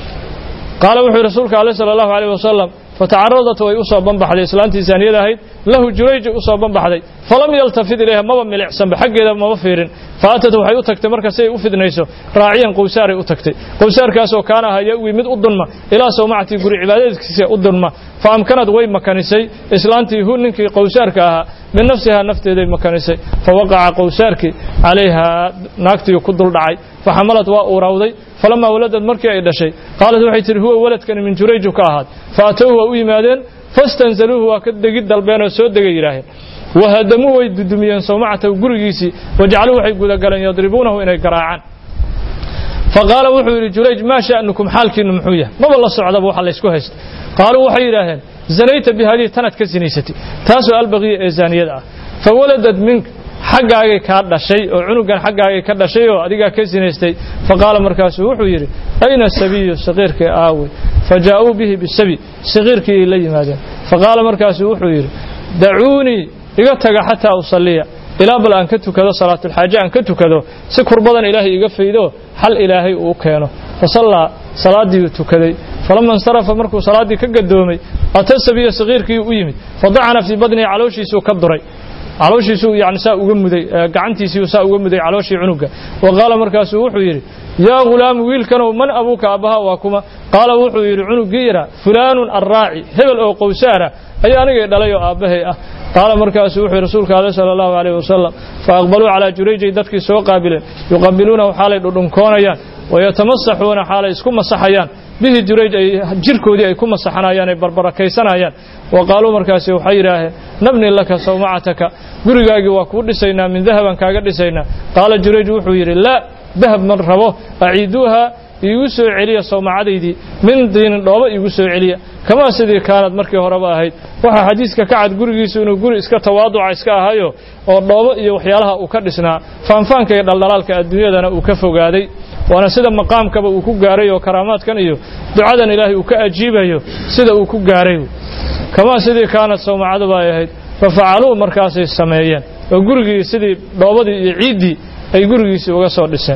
qaala wuxuu rasuulka ale sala allahu alayh wasalam fatacaradat way u soo banbaxday islaantii zaaniyada ahayd lahu jurayji u soo banbaxday falam yaltafid ilayha maba milicsanba xaggeeda maba fiirin faatat waxay u tagtay marka si ay u fidnayso raaciyan qowsaaray u tagtay qowsaarkaasoo kaana aha yawi mid u dunma ilaa sawmacatii guri cibaadadiisa u dunma fa amkanad way makanisay islaantii hu ninkii qowsaarka ahaa min nafsihaa nafteeday makanisay fa waqaca qowsaarkii calayhaa naagtii ku dul dhacay faxamalad waa urawday falamaa waladad markii ay dhashay qaalat waxay tihi huwa waladkani min jurayju ka ahaad faatowhu waa u yimaadeen fastanzaluuhu waa ka degid dalbeen oo soo degay yidhaaheen wahadamuu way dudumiyeen sawmacatahu gurigiisii wajacaluu waxay gudagaleen yadribuunahu inay garaacaan faqaala wuxuu yidhi jurayj maa sha'nukum xaalkiinnu muxuu yahay maba la socdaba waxa laysku haysta qaaluu waxay yidhaaheen zanayta bihadii tanaad ka sinaysatay taasoo albaqiya ee zaaniyada ah fawaladad mink xaggaagay kaa dhashay oo cunugan xaggaagay ka dhashay oo adigaa ka sinaystay faqaala markaasuu wuxuu yidhi ayna sabiyu saqiirkii aawey fajaa'uu bihi bisabi saqiirkii ay la yimaadeen faqaala markaasuu wuxuu yidhi dacuunii iga taga xataa usalliya ilaa bal aan ka tukado salaatulxaaje aan ka tukado si kurbadan ilaahay iga faydo xal ilaahay uu keeno fasallaa salaaddii uu tukaday falama insarafa markuu salaaddii ka gadoomay ata sabiya saqiirkii u yimid fadacana fii badnihi calooshiisuu ka duray calooshiisuu yani saa uga muday gacantiisii saa uga muday calooshii cunuga wa qaala markaasuu wuxuu yidhi yaa ghulaamu wiilkanow man abuuka aabbaha waa kuma qaala wuxuu yidhi cunuggii yara fulaanun arraaci hebel oo qowsaara ayaa anigay dhalay oo aabbahay ah qaala markaasuu wuxuu rasuulka ale sala allahu alayh wasalam fa aqbaluu calaa jurayjay dadkii soo qaabileen yuqabiluunahu xaalay dhudhunkoonayaan wayatamasaxuuna xaalay isku masaxayaan bihi jurayj ay jirkoodii ay ku masaxanayaan ay barbarakaysanayaan wa qaaluu markaasi waxay yidhaaheen nabni laka sawmacataka gurigaagii waa kuu dhisaynaa min dahaban kaaga dhisaynaa qaala jurayj wuxuu yidhi laa dahab man rabo aciiduuha iigu soo celiya sawmacadaydii min diinin dhooba iigu soo celiya kamaa sidii kaanad markii horeba ahayd waxaa xadiiska ka cad gurigiisu inuu guri iska tawaaduca iska ahayo oo dhoobo iyo waxyaalaha uu ka dhisnaa faanfaanka iyo dhaldhalaalka adduunyadana uu ka fogaaday waana sida maqaamkaba uu ku gaaray oo karaamaadkan iyo ducadan ilaahay uu ka ajiibayo sida uu ku gaaray kamaa sidii kaanad sawmacaduba ay ahayd fafacaluu markaasay sameeyeen oo gurigii sidii dhoobadii iyo ciiddii ay gurigiisii uga soo dhiseen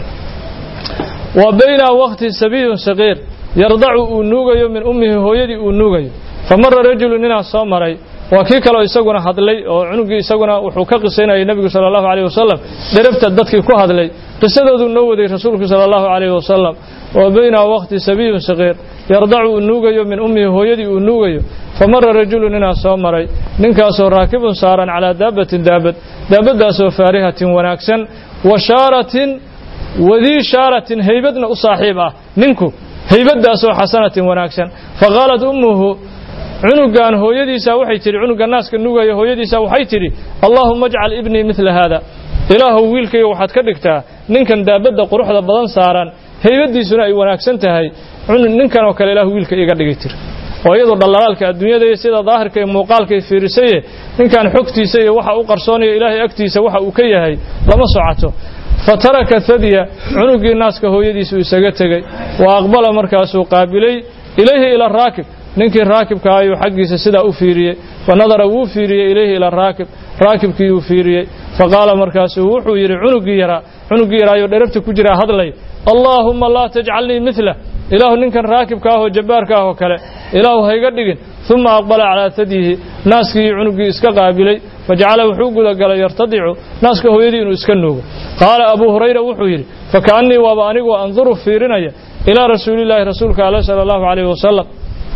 wa bayna waqti sabiyun saqiir yardacu uu nuugayo min ummihi hooyadii uu nuugayo fa mara rajulu ninaa soo maray waa kii kaleo isaguna hadlay oo cunugii isaguna wuxuu ka qisaynayay nebigu sala allahu alayh wasalam dherabta dadkii ku hadlay qisadooduu noo waday rasuulku sala allahu alayh wasalam wa bayna waqti sabiyun saqiir yardacu uu nuugayo min ummihi hooyadii uu nuugayo fa mara rajulu ninaa soo maray ninkaasoo raakibun saaran calaa daabbatin daabad daabaddaasoo faarihatin wanaagsan wa shaaratin wadii shaaratin haybadna u saaxiib ah ninku haybaddaasoo xasanatin wanaagsan fa qaalat ummuhu cunugan hooyadiisa waxay tidhi cunuga naaska nugaya hooyadiisa waxay tidhi allaahuma ajcal ibnii midla haada ilaahow wiilkayga waxaad ka dhigtaa ninkan daabadda quruxda badan saaran haybaddiisuna ay wanaagsan tahay ninkan oo kale ilahu wiilka iga dhigay tir oo iyadoo dhallalaalka adduunyada iyo sida daahirka iyo muuqaalkay fiirisaye ninkan xogtiisa iyo waxa u qarsoonaya ilaahay agtiisa waxa uu ka yahay lama socoto fataraka thadya cunugii naaska hooyadiisu isaga tegey wa aqbala markaasuu qaabilay ilayhi ila raakib ninkii raakibka ayuu xaggiisa sidaa u fiiriyey fa nadara wuu fiiriyey ilayhi ila raakib raakibkii uu fiiriyey fa qaala markaasuu wuxuu yidhi cunugii yaraa cunugii yaraayoo dherabta ku jiraa hadlay allaahumma laa tajcalnii midlah ilaahu ninkan raakibka ah oo jabbaarka ah oo kale ilaahu hayga dhigin uma aqbala calaa tadyihi naaskii cunugii iska qaabilay fajacala wuxuu gudagalay yartadicu naaska hooyadii inuu iska nuugo qaala abuu hurayra wuxuu yidhi fakaannii waaba anigoo anduru fiirinaya ilaa rasuulillaahi rasuulka alle sala allahu calayhi wasalam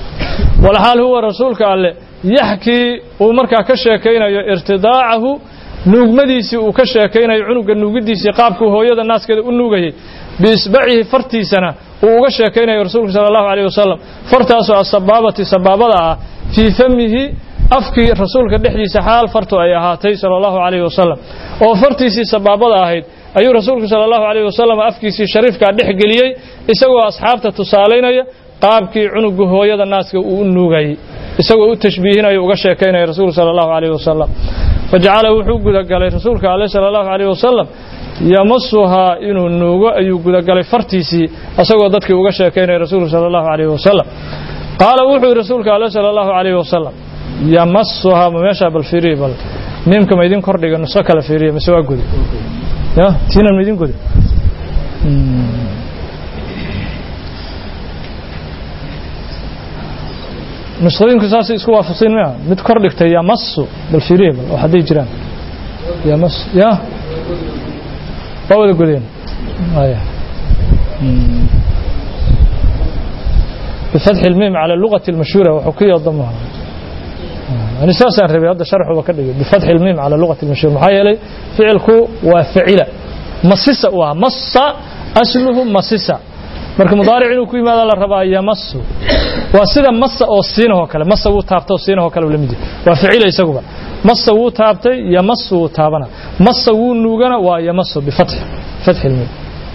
walxaal huwa rasuulka alle yaxkii uu markaa ka sheekaynayo irtidaacahu nuugmadiisii uu ka sheekaynayo cunuga nuugidiisii qaabkuu hooyada naaskeeda u nuugayay biisbacihi fartiisana uu uga sheekaynayo rasuulku sala allahu alayh wasalam fartaasoo asabaabati sabaabada ah fii famihi afkii rasuulka dhexdiisa xaal fartu ay ahaatay sala allahu alayh wasalam oo fartiisii sabaabada ahayd ayuu rasuulku sala allahu alayh wasalam afkiisii shariifkaa dhex geliyey isagoo asxaabta tusaalaynaya qaabkii cunuga hooyada naaska uu u nuugayey isagoo u tashbiihinayo uga sheekaynaya rasuulku sala allahu alayh wasalam fajacala wuxuu gudagalay rasuulka ale sala allahu alayh wasalam yamasuhaa inuu nuugo ayuu gudagalay fartiisii isagoo dadkii uga sheekaynaya rasuulku sala allahu alayh wasalam qaala wuxuu yidhi rasuulka ale sala allahu alayh wasalam yamasuhaa ma meeshaa bal fiiriye bal miimka ma idin kordhiga nuso kale fiiriye mise waa gudi ya tiinan ma idin gudi nusqooyinku saasay isku waafaqsiin maya mid kor dhigtay yamasu bal fiiriye bal oo hadday jiraan yamas ya waa wada godeen aya بفتح الميم على اللغة المشهورة وحكية ضمها يعني ساسا ربي هذا شرح وكذا بفتح الميم على اللغة المشهورة محايا لي فعلك وفعل مصص ومص أصله مصص marka mudaaric inuu ku yimaado la rabaa yamasu waa sida masa oo siinahoo kale masa wuu taabtay oo siinahoo kale ula mid waa ficila isaguba masa wuu taabtay yamasu wuu taabana masa wuu nuugana waa yamasu bifatxi fatxi ilmiim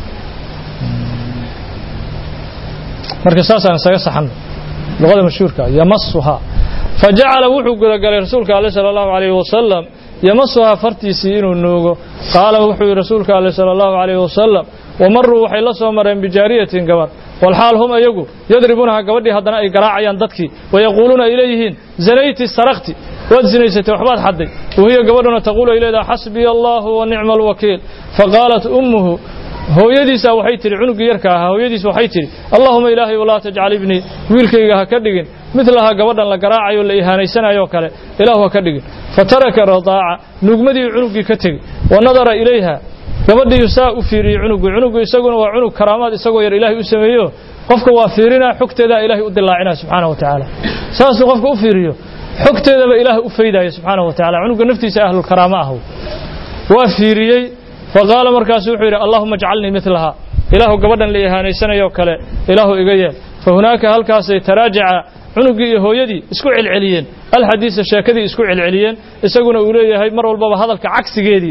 marka saasaan isaga saxan luqada mashhuurka yamasuhaa fajacala wuxuu gudagalay rasuulka ale sala allahu alayhi wasalam yamasuhaa fartiisii inuu nuugo qaala wuxuu yihi rasuulka ale sala allahu alayhi wasalam wamaruu waxay la soo mareen bijaariyatin gabar walxaal hum ayagu yadribuunaha gabadhii haddana ay garaacayaan dadkii wayaquuluuna ay leeyihiin zanayti sarakti waad zinaysatay waxbaad xadday wahiya gabadhuna taquulu ay leedaha xasbiya allahu wa nicma alwakiil faqaalat ummuhu hooyadiisa waxay tidhi cunuggii yarka ahaa hooyadiis waxay tidhi allaahuma ilaahay walaa tajcal ibnii wiilkayga ha ka dhigin midlaha gabadhan la garaacayo la ihaanaysanayoo kale ilaahu ha ka dhigin fataraka radaaca nuugmadii cunuggii ka tegi wa nadara ilayha gabadhiiyu saa u fiiriyey cunugu cunugu isaguna waa cunug karaamaad isagoo yar ilaahay u sameeyo qofka waa fiirinaa xogteedaa ilaahay u dilaacinaya subxaana wa tacaala saasuu qofka u fiiriyo xogteedaba ilaahay u faydaya subxaana wa tacala cunuga naftiisa ahlulkaraama ah waa fiiriyey faqaala markaasu wuxuu yidhi allahuma ajcalnii midlaha ilaahu gabadhan la ihaanaysanayoo kale ilaahu iga yeel fa hunaaka halkaasay taraajaca cunuggii iyo hooyadii isku celceliyeen alxadiisa sheekadii isku celceliyeen isaguna uu leeyahay mar walbaba hadalka cagsigeedii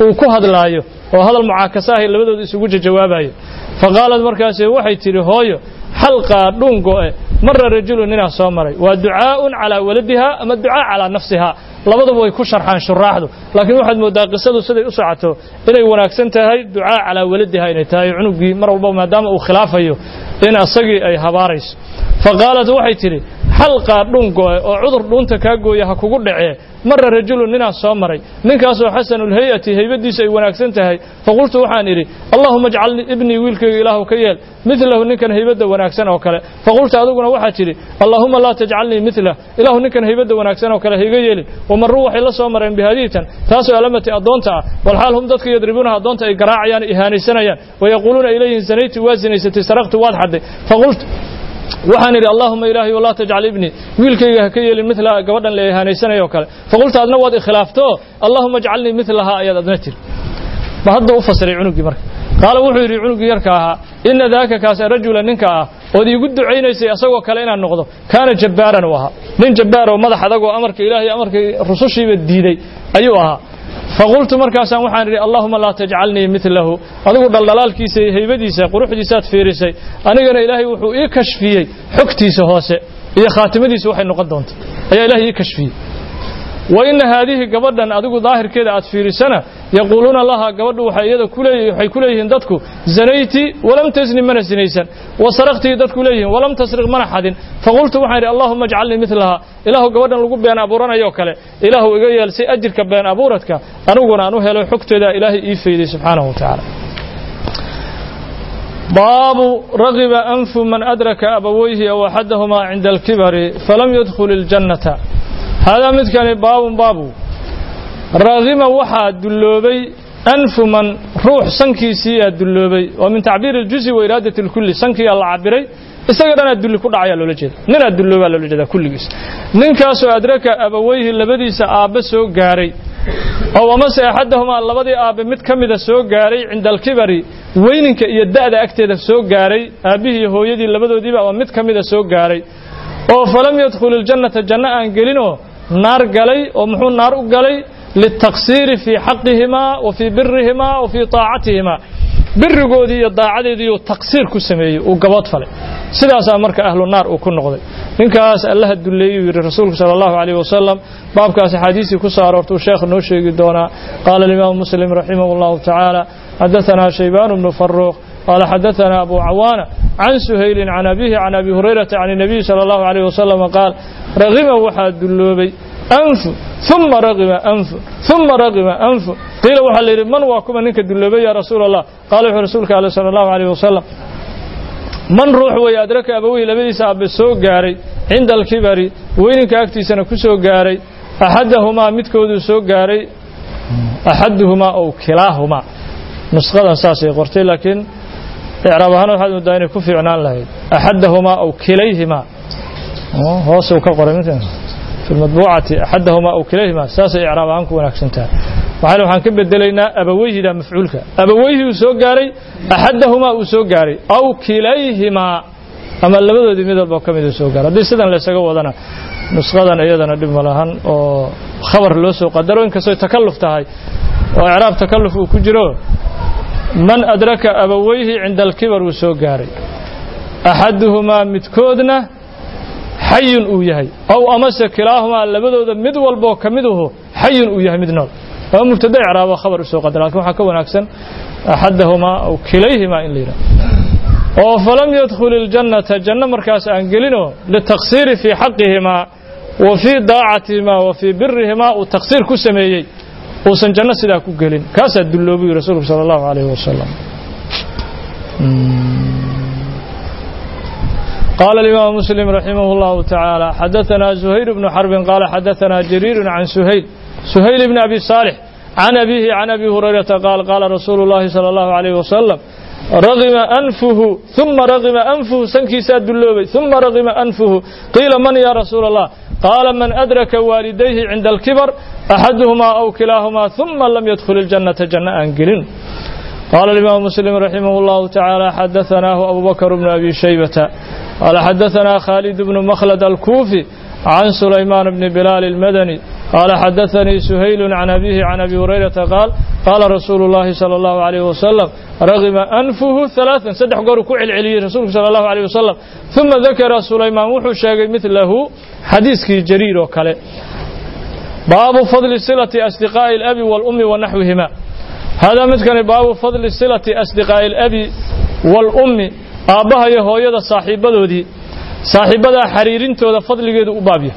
uu ku hadlaayo oo hadal mucaakasa ahi labadooda isugu jawaabayo faqaalad markaasi waxay tidhi hooyo xalqaa dhungoe mara rajulu ninaa soo maray waa ducaa'un calaa waladiha ama ducaa calaa nafsiha labaduba way ku sharxaan shuraaxdu laakiin waxaad mooddaa qisadu siday u socoto inay wanaagsan tahay ducaa calaa waladiha inay tahay cunugii mar walba maadaama uu khilaafayo in asagii ay habaarayso faqaalat waxay tidhi xalqaa dhungoe oo cudur dhuunta kaa gooya ha kugu dhacee mara rajulu ninaa soo maray ninkaasoo xasanulhayati haybadiisa ay wanaagsan tahay faqultu waxaan idhi allahuma ajcalnii ibnii wiilkayga ilaahu ka yeel midlahu ninkan haybadda wanaagsan oo kale faqulta adiguna waxaad tidhi allaahuma laa tajcalnii midlah ilaahu ninkan haybadda wanaagsan oo kale hayga yeelin wamaruu waxay la soo mareen bihadiitan taasoo alamati addoonta ah walxaal hum dadka yadribuunaha addoonta ay garaacayaan ihaanaysanayaan wayaquuluuna ilayhim zanayti waa zinaysatay saraqtu waad xadday faqultu waxaan idhi allahuma ilaahay walaa tajcal ibnii wiilkayga ha ka yeelin midla gabadhan la ihaanaysanayoo kale faqulta adna waad ikhilaafto allahuma ajcalnii midlahaa ayaad adna tiri ma hadda u fasiray cunugii marka qaala wuxuu yidhi cunugii yarka ahaa ina daaka kaasa rajula ninka ah ood iigu ducaynaysay asagoo kale inaan noqdo kaana jabbaaran u ahaa nin jabbaar oo madax adagoo amarka ilaahay amarkii rusushiiba diiday ayuu ahaa faqultu markaasaan waxaan idhi allahuma laa tajcalnii midlahu adigu dhaldhalaalkiisa iyo haybadiisa quruxdiisaad fiirisay anigana ilaahay wuxuu ii kashfiyey xogtiisa hoose iyo khaatimadiisa waxay noqon doonta ayaa ilahay ii kashfiyey wa ina haadihi gabadhan adigu daahirkeeda aad fiirisana yaquuluuna laha gabadhu waxay iyada waxay ku leeyihiin dadku zanayti walam tasni mana sinaysan wa saraqtii dadku leeyihiin walam tasriq mana xadin faqultu waxaan idhi allahuma ajcalnii midlaha ilaahu gabadhan lagu been abuuranayoo kale ilaahu iga yeel si ajirka been abuuradka aniguna aan u helo xogteeda ilaahay ii fayday subxaanahu wa tacaala baabu ragiba anfu man adraka abawayhi aw axadahumaa cinda alkibari falam yadkhul iljannata haadaa midkani baabun baabu raagima waxaa dulloobay anfu man ruux sankiisiiyaa dulloobay waa min tacbiiri iljuzi wa iraadati lkulli sankiyaa la cabiray isaga dhanaa dulli ku dhacayaa loola jeeda ninaa dulloobaa loola jeedaa kulligiis ninkaasoo adraka abawayhi labadiisa aabbe soo gaaray oo amase axadahumaa labadii aabbe mid ka mida soo gaaray cinda alkibari weyninka iyo da'da agteeda soo gaaray aabbihii iyo hooyadii labadoodiiba ama mid ka mida soo gaaray oo falam yadkhul iljannata janno aan gelinoo naar galay oo muxuu naar u galay liltaqsiiri fii xaqihimaa wa fii birihimaa wa fii taacatihimaa birigoodii iyo daacadeediiuu taqsiir ku sameeyey uu gabood falay sidaasaa marka ahlu naar uu ku noqday ninkaas allaha dulleeyuu yidhi rasuulku sala allahu calayh wasalam baabkaas axaadiistii ku soo aroortuu sheekh noo sheegi doonaa qaala alimaamu muslim raximah allahu tacaala xadaanaa shaybaan bnu faruuq قال حدثنا أبو عوانة عن سهيل عن أبيه عن أبي هريرة عن النبي صلى الله عليه وسلم قال رغم وحد دلوبي أنف ثم رغم أنف ثم رغم أنف قيل وحل من واكم منك دلوبي يا رسول الله قال رسولك صلى الله عليه وسلم من روح ويأدرك أبوي لبديس أبي سو قاري عند الكبر وينك أكتي سنة كسو قاري أحدهما متكود سو قاري أحدهما أو كلاهما نسخة ساسي قرتي لكن إعراب ahaan waxaad moodaa inay ku fiicnaan lahayd axadahumaa aw kilayhimaa hoos uu ka qoray fi lmadbuucati axadahumaa aw kilayhimaa saasay icraab ahaan ku wanaagsan tahay waxayna waxaan ka bedelaynaa abaweyhida mafcuulka abaweyhi uu soo gaaray axadahumaa uu soo gaaray aw kilayhimaa ama labadoodii mid walba ka mid uu soo gaaray haddii sidan laysaga wadana nusqadan iyadana dhib ma lahan oo khabar loo soo qadaro inkastoy takalluf tahay oo icraab takalluf uu ku jiro man adraka abawayhi cinda alkibar uu soo gaaray axaduhumaa midkoodna xayun uu yahay ow amase kilaahumaa labadooda mid walboo ka miduhu xayun uu yahay mid nool ama mubtada icraabo khabar u soo qadara lakin waxaa ka wanaagsan axadahumaa aw kilayhimaa in la yidhaha oo falam yadkhul iljannata janno markaas aan gelinoo litaqsiiri fii xaqihimaa wa fii daacatihimaa wa fii birihimaa uu taqsiir ku sameeyey uusan janno sidaa ku gelin kaasaa dulloobuyi rasuulku sala allahu calayhi wasalam قال الإمام مسلم رحمه الله تعالى حدثنا زهير بن حرب قال حدثنا جرير عن سهيل سهيل بن أبي صالح عن أبيه عن أبي هريرة قال قال رسول الله صلى الله عليه وسلم رغم أنفه ثم رغم أنفه سنكي ساد اللوبي ثم رغم أنفه قيل من يا رسول الله قال من أدرك والديه عند الكبر أحدهما أو كلاهما ثم لم يدخل الجنة جنة أنجلين قال الإمام مسلم رحمه الله تعالى حدثناه أبو بكر بن أبي شيبة قال حدثنا خالد بن مخلد الكوفي عن سليمان بن بلال المدني قال حدثني سهيل عن أبيه عن أبي هريرة قال قال رسول الله صلى الله عليه وسلم رغم أنفه ثلاثا سدح قروا كعل علي رسول صلى الله عليه وسلم ثم ذكر سليمان وحو شاقي مثله حديث جرير وكاله باب فضل صلة أصدقاء الأب والأم ونحوهما هذا مثل باب فضل صلة أصدقاء الأب والأم آبها يهوية صاحبة دي صاحبة حريرين تودا فضل جد أبابيه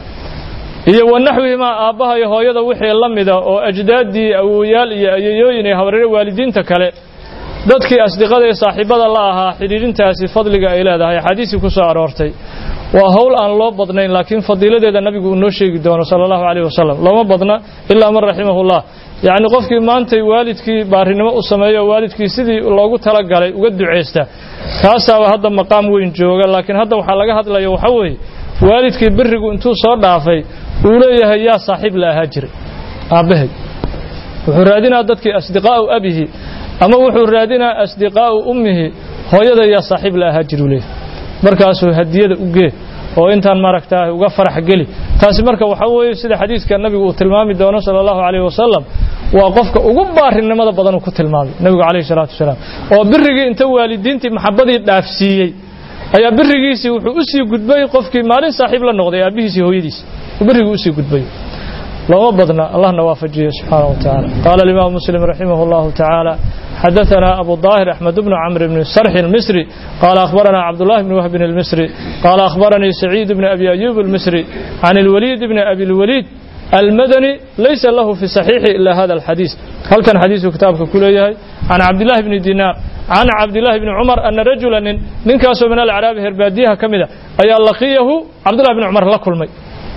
iyo wanaxwihimaa aabbaha iyo hooyada wixii la mida oo ajdaaddii awoyaal iyo ayayooyin iyo habareere waalidiinta kale dadkii asdiqada ee saaxiibada la ahaa xidhiirintaasi fadliga ay leedahay axaadiisii ku soo aroortay waa howl aan loo badnayn laakiin fadiiladeeda nabigu uu noo sheegi doono sala allahu calayh wasalam looma badna ilaa man raximahullah yacni qofkii maantay waalidkii baarinimo u sameeyo waalidkii sidii loogu talagalay uga ducaysta taasaaba hadda maqaam weyn jooga laakiin hadda waxaa laga hadlaya waxa weeye waalidkii birigu intuu soo dhaafay uu leeyahay yaa saaxiib la ahaa jiray aabbahay wuxuu raadinaa dadkii asdiqaa'u abihi ama wuxuu raadinaa asdiqaa'u ummihi hooyada yaa saaxiib la ahaa jiru leeyahay markaasuu hadiyada u gee oo intaan maaragtaa uga farax geli taasi marka waxa weeye sida xadiiska nabigu uu tilmaami doono sala allahu calayhi wasalam waa qofka ugu baarinimada badan uu ku tilmaamay nabigu calayhi salaatu wasalaam oo birigii inta waalidiintii maxabadii dhaafsiiyey ayaa birigiisii wuxuu u sii gudbay qofkii maalin saaxiib la noqday aabbihiisii hooyadiisi birigii usii gudbay looma badna allahna waafajiye subxaanaه wa taعala qaala الإimam muslim raximah اllahu taعaalى xadaثna abu ظاhir أxmed bn cmr bn sarx الmisri qaala akhbarana cabdالlahi bn whbin الmisri qaala akhbaranii saciid bn abi ayub الmisri can اlwaliid bn abi اlwaliid almadani laysa lahu fi صaxiixi ila hada اlxadiis halkan xadiisuu kitaabka ku leeyahay can cabdillahi bni dinaar can cabdillahi bni cumar ana rajula nin ninkaasoo min alacraabi herbaadiyaha ka mida ayaa laqiyahu cabdullahi bni cumar la kulmay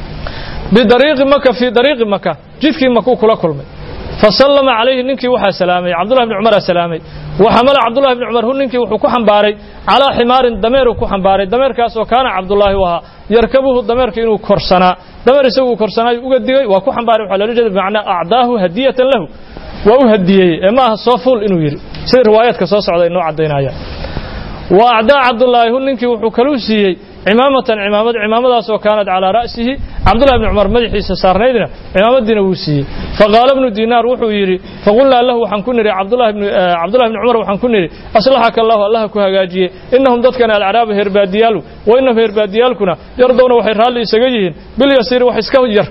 bidariiqi maka fii dariiqi maka jidkii makuu kula kulmay fasallama calayhi ninkii waxaa salaamay cabdullahi bni cumaraa salaamay waxamala cabdullahi bni cumar hu ninkii wuxuu ku xambaaray calaa ximaarin dameeruu ku xambaaray dameerkaasoo kaana cabdullaahi u ahaa yarkabuhu dameerka inuu korsanaa dameer isaguu korsanaayu uga digay waa ku xambaaray waxaa loola jeeda bimacnaa acdaahu hadiyatan lahu waa u hadiyeeyey ee ma aha soo fuul inuu yidhi sida riwaayaadka soo socda ay noo caddaynayaan wa acdaa cabdullaahi hu ninkii wuxuu kaluu siiyey cimaamatan cimaamad cimaamadaasoo kaanad calaa ra'sihi cabdullahi bni cumar madaxiisa saarnaydna cimaamadiina wuu siiyey faqaala bnu dinaar wuxuu yidhi faqulnaa lahu waxaan ku nidhi cabdullahi bni cumar waxaan ku nidhi aslaxaka allahu allaha ku hagaajiye innahum dadkan alacraabu herbaadiyaalu wa innahum herbaadiyaalkuna yardowna waxay raalli isaga yihiin bilyasiiri wax iska yar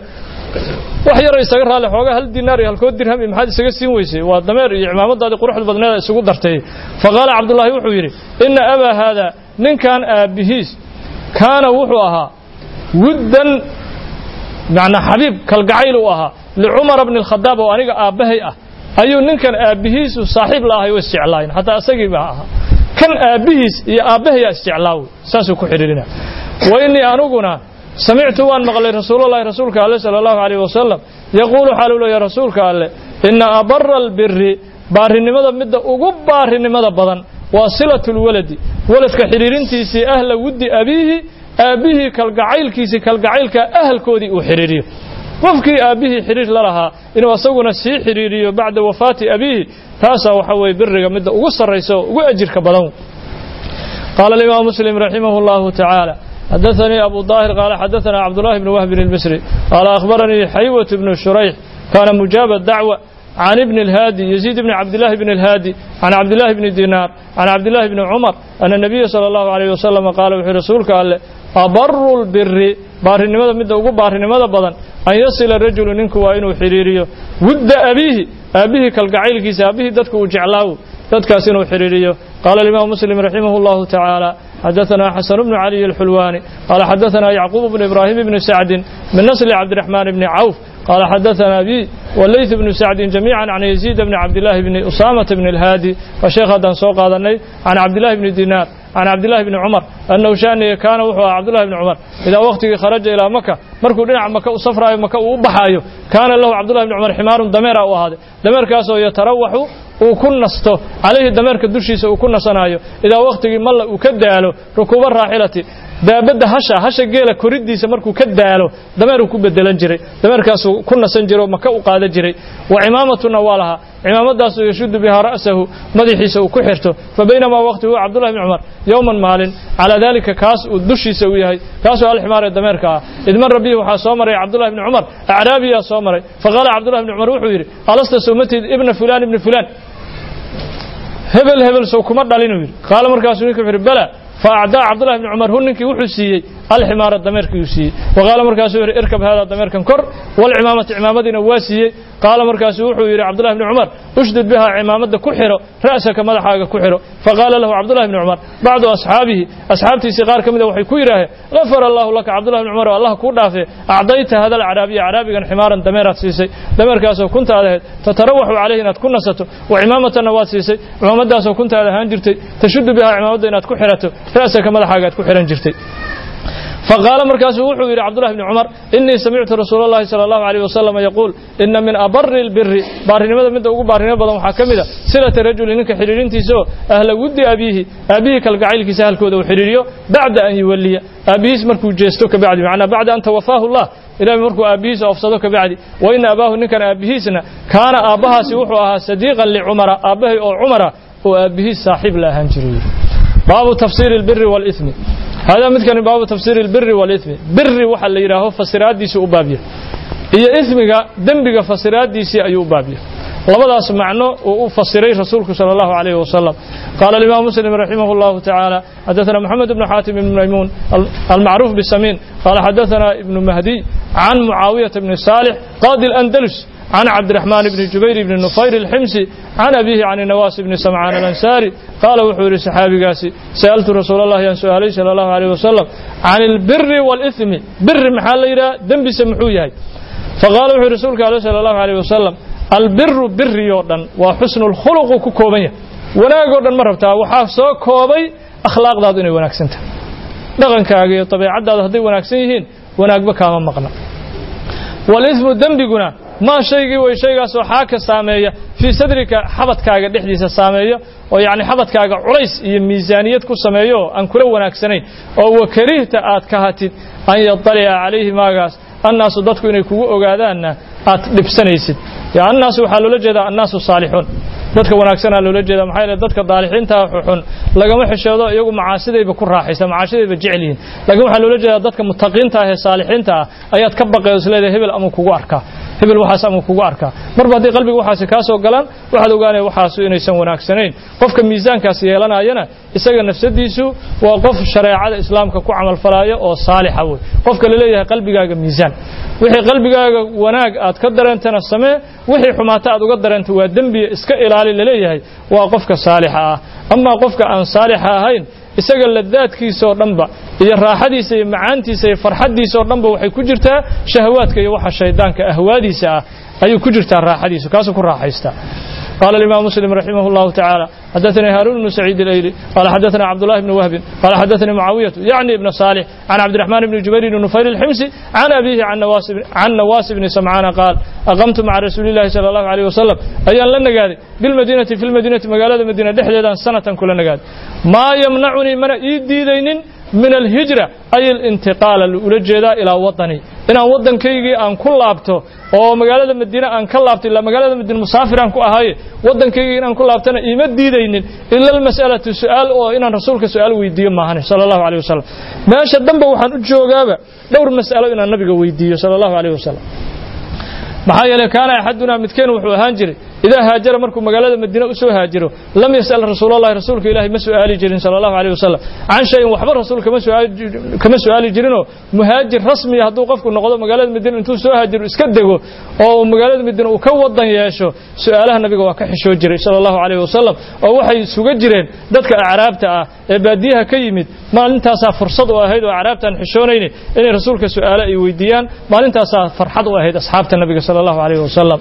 wax yaro isaga raalli xoogaa hal dinaar iyo halkood dirham iyo maxaad isaga siin weysay waa dameer iyo cimaamadaadii quruxda badneeda isugu dartay faqaala cabdullaahi wuxuu yidhi inna abaa haada ninkan aabbihiis kaana wuxuu ahaa wuddan macnaa xabiib kalgacayl u ahaa licumara bni alkhadaab oo aniga aabbahay ah ayuu ninkan aabbihiisu saaxiib la ahay oo isjeclaayin xataa isagii baa ahaa kan aabbihiis iyo aabbahayaa isjeclaawe saasuu ku xidhiirina wa innii aniguna samictu waan maqlay rasuululahi rasuulka alle sala allahu calayh wasalam yaquulu xaaluu leeya rasuulka alle inna abara albiri baarinimada midda ugu baarinimada badan waa silatu lwaladi waladka xidhiirintiisii ahla wuddi abiihi aabbihii kalgacaylkiisii kalgacaylka ahalkoodii uu xidhiiriyo qofkii aabbihii xidhiir la lahaa inuu asaguna sii xidhiiriyo bacda wafaati abiihi taasaa waxa weeye biriga midda ugu sarraysa oo ugu ajirka badan qaala alimaam muslim raximah allahu tacaala حدثني أبو ظاهر قال حدثنا عبد الله بن وهب المصري قال أخبرني حيوة بن شريح كان مجاب الدعوة عن ابن الهادي يزيد بن عبد الله بن الهادي عن عبد الله بن دينار عن عبد الله بن عمر أن النبي صلى الله عليه وسلم قال وحي رسولك قال أبر البر بار النمذا مدى أقول بار النمذا بدن أن يصل الرجل منك وإنه حريريه ود أبيه أبيه كالقعيل كيس أبيه دتك وجعلاه دتك سنو حريريه قال الإمام مسلم رحمه الله تعالى حدثنا حسن بن علي الحلواني قال حدثنا يعقوب بن إبراهيم بن سعد من نسل عبد الرحمن بن عوف قال حدثنا بي والليث بن سعد جميعا عن يزيد بن عبد الله بن أسامة بن الهادي وشيخ هذا سوق هذا عن عبد الله بن دينار عن عبد الله بن عمر أنه شأن كان وحوى عبد الله بن عمر إذا وقت خرج إلى مكة مركو دينا مكة وصفرا مكة وبحايو كان له عبد الله بن عمر حمار دمير أو هذا دمير كاسو يتروح uu ku nasto calayhi dameerka dushiisa uu ku nasanayo idaa wakhtigii malla uu ka daalo rukuuba raaxilati daabadda hasha hasha geela koriddiisa markuu ka daalo dameeruu ku bedelan jiray dameerkaasuu ku nasan jiray oo maka u qaadan jiray wa cimaamatuna waa lahaa cimaamadaasoo yashudu bihaa ra'sahu madaxiisa uu ku xirto fa baynamaa waqti huwa cabdullahi bni cumar yowman maalin calaa daalika kaas uu dushiisa u yahay kaasoo alximaar ee dameerka ah idmara bihi waxaa soo maray cabdullahi bni cumar acraabiyaa soo maray faqaala cabdullahi bni cumar wuxuu yidhi alasta sawmatid ibna fulaan ibni fulaan hebel hebel sow kuma dhalinuu yidhi qaala markaasuu ninka wuxuu yidhi bala fa acdaa cabdullahi bni cumar hu ninkii wuxuu siiyey alximaara dameerkii uu siiyey wa qaala markaasuu yidhi irkab haadaa dameerkan kor walcimaamata cimaamadiina waa siiyey qaala markaasuu wuxuu yidhi cabdullahi bni cumar ushdud bihaa cimaamadda ku xiro ra'saka madaxaaga ku xiro faqaala lahu cabdullahi bni cumar bacdu asxaabihi asxaabtiisii qaar ka mida waxay ku yidhaaheen gafara allahu laka cabdullahi bni cumar oo allah kuu dhaafee acdayta hada alcaraabiya caraabigan ximaaran dameeraad siisay dameerkaasoo kuntaad ahayd tatarawaxu calayhi inaad ku nasato wa cimaamatanna waad siisay cimaamadaasoo kuntaad ahaan jirtay tashudu bihaa cimaamadda inaad ku xirato ra'saka madaxaaga aad ku xihan jirtay فقال مركز وحو يري عبد الله بن عمر إني سمعت رسول الله صلى الله عليه وسلم يقول إن من أبر البر بارنمada midda ugu baarinimo badan waxaa ka mid a silata rajuli ninka xiriirintiisoo ahla wuddi abiihi aabihii kalgacaylkiisa halkooda uu xiriiriyo bacda an yuwalliya aabihiis markuu jeesto ka bacdi macnaa bacda an tawafaahu allah ilaahay markuu aabbihiisa ofsado ka bacdi wa ina abaahu ninkan aabbihiisna kaana aabbahaasi wuxuu ahaa sadiiqan licumara aabbahay oo cumara oo aabbihiis saaxiib la ahaan jiray baabu tafsiiri albiri waalithmi هذا مثل باب تفسير البر والإثم بر وحا اللي يراهو فسرات ديسي أبابية إيا إثمك دنبك فسرات ديسي أي أبابية لبداس معنى وفسري رسولك صلى الله عليه وسلم قال الإمام مسلم رحمه الله تعالى حدثنا محمد بن حاتم بن ميمون المعروف بالسمين قال حدثنا ابن مهدي عن معاوية بن صالح قاضي الأندلس عن عبد الرحمن بن جبير بن نفير الحمصي عن أبيه عن النواس بن سمعان الأنساري قال وحور صحابي قاسي سألت رسول الله عن سؤالي صلى الله عليه وسلم عن البر والإثم بر محل إلى دنب سمحويه فقال وحور رسولك عليه صلى الله عليه وسلم البر بر يوردن وحسن الخلق كوكوبية wanaag oo dhan ma rabtaa waxaa soo koobay akhlaaqdaadu inay wanaagsan tahay dhaqankaaga iyo dabeecaddaada hadday wanaagsan yihiin wanaagba kaama maqna walismu dembiguna maa shaygii way shaygaasoo xaaka saameeya fii sadrika xabadkaaga dhexdiisa saameeya oo yacni xabadkaaga culays iyo miisaaniyad ku sameeyo oo aan kula wanaagsanayn oo wakarihta aad kahatid an yadalica calayhi maagaas annaasu dadku inay kugu ogaadaanna aad dhibsanaysid annaasu waxaa loola jeedaa annaasu saalixuun dadka wanaagsanaa loola jeeda maxaa yeele dadka daalixiinta xun lagama xishoodo iyagu macaasidayba ku raaxaysa macaashidayba jecel yihiin laakiin waxaa loola jeedaa dadka mutaqiinta ah ee saalixiinta ah ayaad ka baqay oo isleedahay hebel amuu kugu arkaa hebel waxaas amuu kugu arkaa marba haddii qalbiga waxaasi kaa soo galaan waxaad ogaanaya waxaasu inaysan wanaagsanayn qofka miisaankaas yeelanayana isaga nafsadiisu waa qof shareecada islaamka ku camalfalaya oo saalixa wey qofka laleeyahay qalbigaaga miisaan wixii qalbigaaga wanaag aad ka dareentana samee wixii xumaata aad uga dareenta waa dembiya iska ilaali laleeyahay waa qofka saalixa ah amaa qofka aan saalixa ahayn isaga ladaadkiisa oo dhanba iyo raaxadiisa iyo macaantiisa iyo farxaddiisa oo dhanba waxay ku jirtaa shahawaadka iyo waxa shaydaanka ahwaadiisa ah ayuu ku jirtaa raaxadiisu kaasuu ku raaxaystaa قال الإمام مسلم رحمه الله تعالى حدثني هارون بن سعيد الأيلي قال حدثنا عبد الله بن وهب قال حدثني معاوية يعني ابن صالح عن عبد الرحمن بن جبير بن نفير الحمصي عن أبيه عن نواس بن, عن نواس بن سمعان قال أقمت مع رسول الله صلى الله عليه وسلم أيان لنا قال بالمدينة في المدينة مقالة المدينة دحدة سنة كلنا قال ما يمنعني من إيدي دين من الهجرة أي الانتقال الأولجة إلى وطني inaan waddankaygii aan ku laabto oo magaalada madiine aan ka laabto ilaa magaalada madiine musaafir aan ku ahaye waddankaygii inaan ku laabtana iima diidaynin ila almas'alatu su'aal oo inaan rasuulka su'aal weydiiyo maahane sala allahu alayh wasalam meesha danba waxaan u joogaaba dhowr mas'alo inaan nabiga weydiiyo sala allahu alayh wasalam maxaa yeelay kaana axadunaa midkeen wuxuu ahaan jiray idaa haajara markuu magaalada madiine u soo haajiro lam yas'al rasuulallahi rasuulka ilaahi ma su'aali jirin sala allahu alayh wasalam can shayin waxba rasuul kama su'aali jirinoo muhaajir rasmiya hadduu qofku noqdo magaalada madiine intuu soo haajiro iska dego oo magaalada madiine uu ka wadan yeesho su'aalaha nabiga waa ka xishoo jiray sala allahu alayh wasalam oo waxay suga jireen dadka acraabta ah ee baadiyaha ka yimid maalintaasaa fursad u ahayd oo acraabtaan xishoonayni inay rasuulka su'aale ay weydiiyaan maalintaasaa farxad u ahayd asxaabta nabiga sala allahu alayh wasalam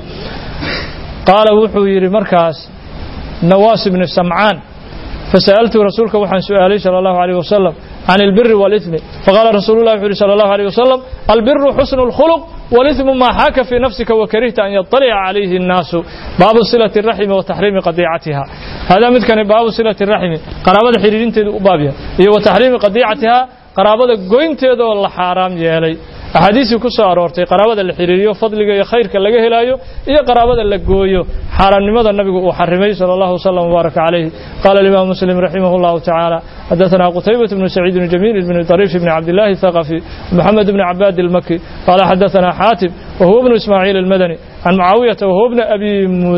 qaala wuxuu yidhi markaas nawaas ibni samcaan fasa'altu rasuulka waxaan su'aalay sala allahu alayh wasalam can albiri waalithmi faqaala rasuulullahi wuxuu yidhi sala allahu alayh wasalam albiru xusnu lkhuluq waalithmu maa xaaka fii nafsika wakarihta an yaطalica calayhi annaasu baabu silati raximi wa taxriimi qadiicatiha hada midkani baabu silati raximi qaraabada xidhiirinteedu u baabya iyo wa taxriimi qadiicatiha qaraabada goynteedaoo la xaaraam yeelay axaadiistii ku soo aroortay qaraabada la xiriiriyo fadliga iyo khayrka laga helaayo iyo qaraabada la gooyo xaaraamnimada nabigu uu xarimay sala allahu wasalam wbaaraka calayhi qaala alimaam muslim raximah allahu tacaala xadaثana qutaybat bnu saciid bn jamiil bn طariif bn cabdillahi الthaqafi moxamed bn cabaad ilmaki qaala xadaثana xaatib wahuwa bnu ismaaciil almadani can mucaawiyata wahuwa bna abi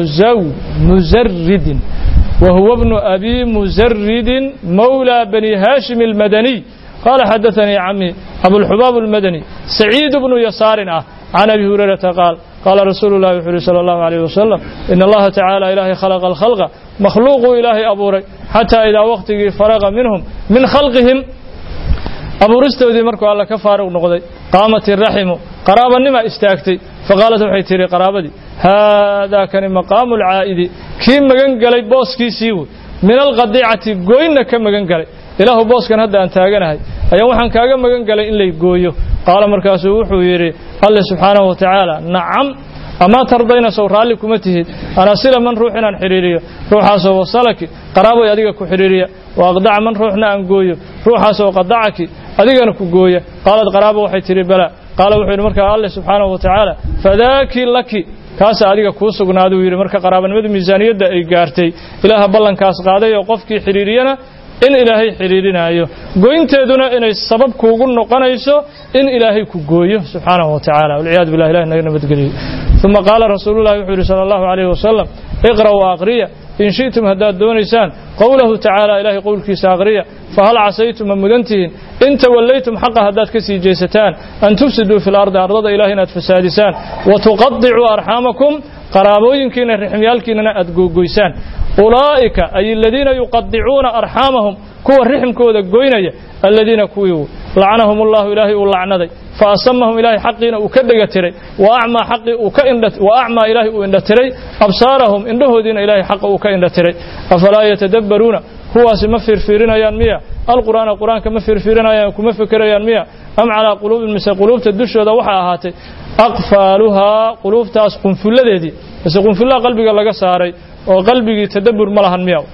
muzaridin وهو ابن أبي مزرد مولى بني هاشم المدني قال حدثني عمي أبو الحباب المدني سعيد بن يسار عن أبي هريرة قال قال رسول الله صلى الله عليه وسلم إن الله تعالى إلهي خلق الخلق مخلوق إلهي أبوري حتى إذا وقته فرغ منهم من خلقهم abuuristoodii markuu alla ka faaruq noqday qaamat iraximu qaraabanima istaagtay faqaalat waxay tihi qaraabadii haadaa kani maqaamu alcaa'idi kii magan galay booskiisii wey min alqadiicati gooyna ka magan galay ilaahu booskan hadda aan taaganahay ayaan waxaan kaaga magan galay in lay gooyo qaala markaasuu wuxuu yidhi alle subxaanahu wa tacaala nacam amaa tardayna sow raalli kuma tihid anasila man ruux inaan xidhiiriyo ruuxaasoo wasalaki qaraaboy adiga ku xidhiiriya wa aqdaca man ruuxna aan gooyo ruuxaasoo qadacaki adigana ku gooya qaalad qaraabo waxay tidhi bala qaala wuxuu yidhi markaa alle subxaanahu wa tacaala fadaaki laki kaasa adiga kuu sugnaaduu yidhi marka qaraabanimadu miisaaniyadda ay gaartay ilaaha ballankaas qaaday oo qofkii xidhiiriyana in ilaahay xidhiirinaayo goynteeduna inay sabab kuugu noqonayso in ilaahay ku gooyo subxaanahu wa tacaala walciyaadu billah ilahi naga nabadgeliyo uma qaala rasuulullahi wuxuu yidhi sala allahu calayhi wasalam iqra'u aqriya in shi'tum haddaad doonaysaan qowlahu tacaala ilaahay qowlkiisa aqriya fahal casaytum ma mudantihiin in tawallaytum xaqa haddaad ka sii jeesataan an tufsiduu fi lardi ardada ilaah inaad fasaadisaan wa tuqadicuu arxaamakum qaraabooyinkiina rixmyaalkiinana aad googoysaan ulaa'ika ay aladiina yuqadicuuna arxaamahum kuwa rixmkooda goynaya aladiina kuwii lacanahum allahu ilaahay uu lacnaday fa asamahum ilaahay xaqiina uu ka dhega tiray wa acmaa xaqii uu ka indha wa acmaa ilaahay uu indha tiray absaarahum indhahoodiina ilaahay xaqa uu ka indha tiray afalaa yatadabbaruuna kuwaasi ma fiirfiirinayaan miya alqur'aana qur'aanka ma fiirfiirinayaan kuma fekerayaan miya am calaa quluubin mise quluubta dushooda waxaa ahaatay aqfaaluhaa quluubtaas qunfulladeedii mise qunfullaha qalbiga laga saaray oo qalbigii tadabbur ma lahan miya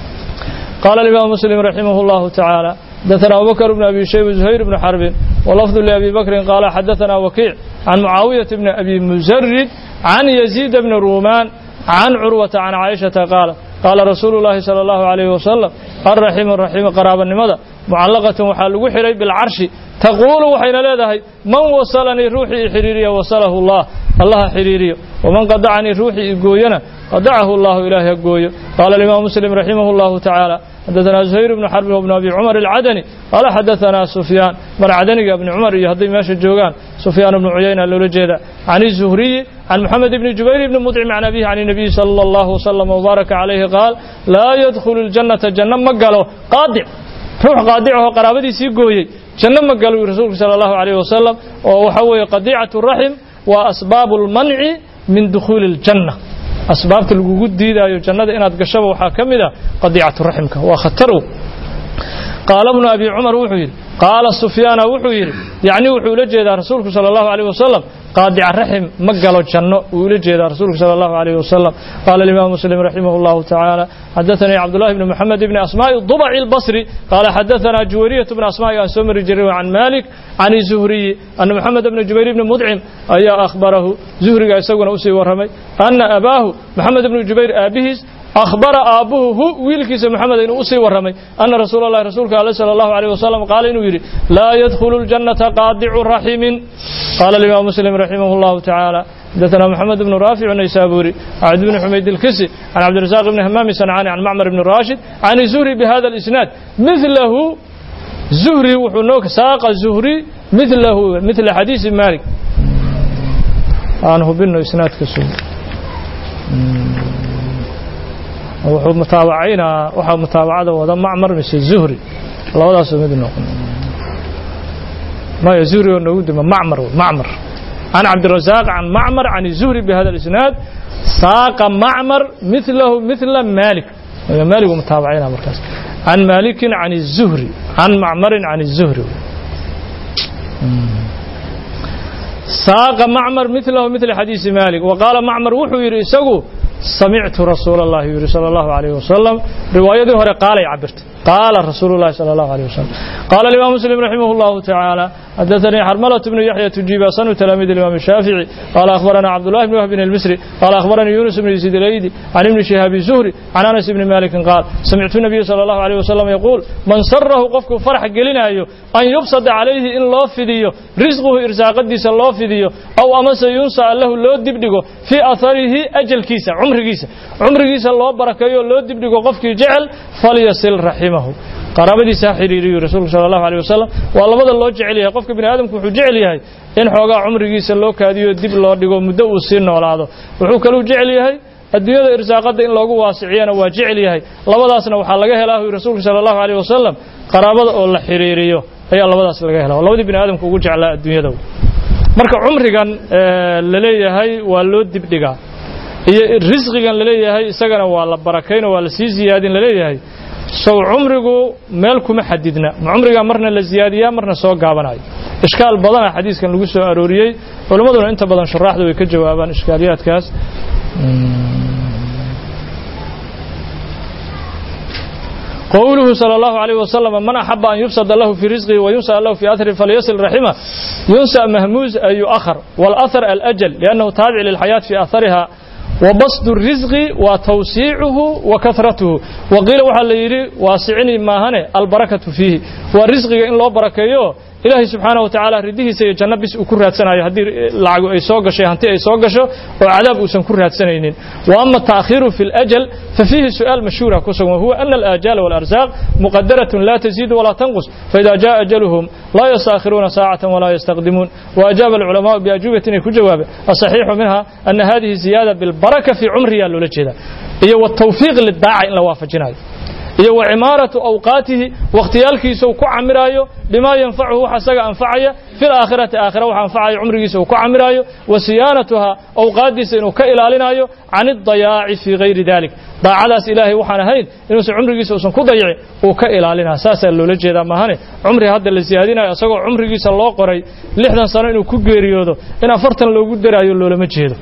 قال الإمام مسلم رحمه الله تعالى حدثنا أبو بكر بن أبي شيب زهير بن حرب ولفظ لأبي بكر قال حدثنا وكيع عن معاوية بن أبي مزرد عن يزيد بن رومان عن عروة عن عائشة قال قال رسول الله صلى الله عليه وسلم الرحيم الرحيم قرابا لماذا معلقة وحال وحري بالعرش تقول وحين لدهي من وصلني روحي حريرية وصله الله الله حريرية ومن قدعني روحي إقوينا قدعه الله إله يقوي قال الإمام مسلم رحمه الله تعالى حدثنا زهير بن حرب وابن أبي عمر العدني قال حدثنا سفيان بن عدني بن عمر يهضي ماشي الجوغان سفيان بن عيينة اللولجيدة عن الزهري عن محمد بن جبير بن مطعم عن أبيه عن النبي صلى الله وسلم وبارك عليه قال لا يدخل الجنة جنة مقاله قادع روح قادعه قرابتي سيقوي جنة مقاله رسولك صلى الله عليه وسلم وحوي قديعة الرحم وأسباب المنع من دخول الجنة asbaabta lagugu diidaayo jannada inaad gashaba waxaa ka mid a qadiicatu raximka waa khatarow qaala bnu abi cumar wuxuu yidhi qaala sufyaana wuxuu yidhi yacni wuxuu ula jeedaa rasuulku sala allahu alayh wasalam qaadica raxim ma galo janno wuu ula jeedaa rasuulku sala allahu alayh wasalam qaala alimaam muslim raximah allahu tacaala xadaثanii cabdullahi bni moxamed bni asmaa'i dubaci albasri qaala xadaثanaa juwayriyatu bni asmaa'i aan soo mari jiray can malik can zuhriyi ana moxamed bni jubayr bni mudcim ayaa akhbarahu zuhriga isaguna usii warramay ana abaahu moxamed bni jubayr aabihiis أخبر أبوه هو ويلكيس محمد إنه أسي ورمي أن رسول الله رسولك عليه صلى الله عليه وسلم قال إنه يري لا يدخل الجنة قادع رحم قال الإمام مسلم رحمه الله تعالى حدثنا محمد بن رافع النيسابوري عبد بن حميد الكسي عن عبد الرزاق بن همام صنعاني عن معمر بن راشد عن الزهري بهذا الإسناد مثله زهري وحنوك ساق الزهري مثله مثل حديث مالك أنه بنه إسناد كسو wuxuu mutaabacaynaa waxaa mutaabacada wada macmar mise zuhri labadaasoo mid noqon maya zuhri oo noogu dima macmar macmar can cabdirazaaq can macmar can zuhri bihada isnaad saaqa macmar milahu mila malik malik uu mutaabacaynaa markaas can malikin can zuhri can macmarin can zuhri saaqa macmar milahu mila xadiisi malik waqaala macmar wuxuu yidhi isagu samictu rasuul allahi yidhi sala allahu calayhi wasalam riwaayadii hore qaalay cabirtay قال رسول الله صلى الله عليه وسلم قال الإمام مسلم رحمه الله تعالى حدثني حرملة بن يحيى تجيب سن تلاميذ الإمام الشافعي قال أخبرنا عبد الله بن وهب المصري قال أخبرني يونس بن يزيد الأيدي عن ابن شهاب الزهري عن أنس بن مالك قال سمعت النبي صلى الله عليه وسلم يقول من سره قفك فرح قلنا أن يبسط عليه إن الله فديه رزقه إرزاق قديس الله فديه أو أمس ينسى له لو دبدقه في أثره أجل كيسة عمر كيسة عمر كيسة الله بركيه لو دبدقه قفك جعل فليصل رحمه qaraabadiisa ha xiriiriyo rasuulku sala allahu aleyh wasalam waa labada loo jecel yahay qofka bini aadamku wuxuu jecel yahay in xoogaa cumrigiisa loo kaadiyo dib loo dhigo muddo uu sii noolaado wuxuu kaluu jecel yahay adduunyada irsaaqadda in loogu waasiciyana waa jecel yahay labadaasna waxaa laga helaa hu rasuulku sala allahu aleyh wasalam qaraabada oo la xiriiriyo ayaa labadaas laga helaa waa labadii bini aadamku ugu jeclaa adduunyada marka cumrigan la leeyahay waa loo dibdhigaa iyo risqigan la leeyahay isagana waa la barakayn oo waa la sii ziyaadin la leeyahay sow cumrigu meel kuma xadidna ma cumrigaa marna la ziyaadiyaa marna soo gaabanayo ishkaal badana xadiiskan lagu soo arooriyey culimmaduna inta badan shuraaxda way ka jawaabaan ishkaaliyaadkaas قوله صلى الله عليه وسلم من أحب أن يبسط له في رزقه وينسى له في أثره فليصل رحمه ينسى مهموز أي يؤخر والأثر الأجل لأنه تابع للحياة في أثرها وبسط الرزق وتوسيعه وكثرته وقيل وحا ليري واسعني ما هنا البركة فيه والرزق إن الله بركيه ilaahay subxaana wa tacaala ridihiisa iyo janno bis uu ku raadsanayo haddii lacagu ay soo gashay hanti ay soo gasho oo cadaab uusan ku raadsanaynin wa ama taakhiru fi اlajal fafiihi su'aal mashhuura ku sugan wahuwa ana alaajaala wاlarzaaq muqadaratun la taziidu walaa tanqus faida jaa ajaluhum laa yastaakhiruuna saacatan walaa yastaqdimuun waajaaba alculamaau biajuubatin ay ku jawaabeen asaxiixu minha ana hadihi ziyaada bilbaraka fii cumriyaa loola jeeda iyo watawfiiq lidaaca in la waafajinayo iyo wa cimaaratu awqaatihi wakhtiyaalkiisa uu ku camiraayo bimaa yanfacuhu wax asaga anfacaya fi laakhirati aakhira wax anfacaya cumrigiisa uu ku camiraayo wa siyaanatuha awqaaddiisa inuu ka ilaalinayo can idayaaci fii gayri dalik daacadaas ilaahay waxaan ahayn inuusan cumrigiisa uusan ku dayicin uu ka ilaalinaya saasaa loola jeedaa maahane cumri hadda la siyaadinayo isagoo cumrigiisa loo qoray lixdan sano inuu ku geeriyoodo in afartan loogu daraayo loolama jeedo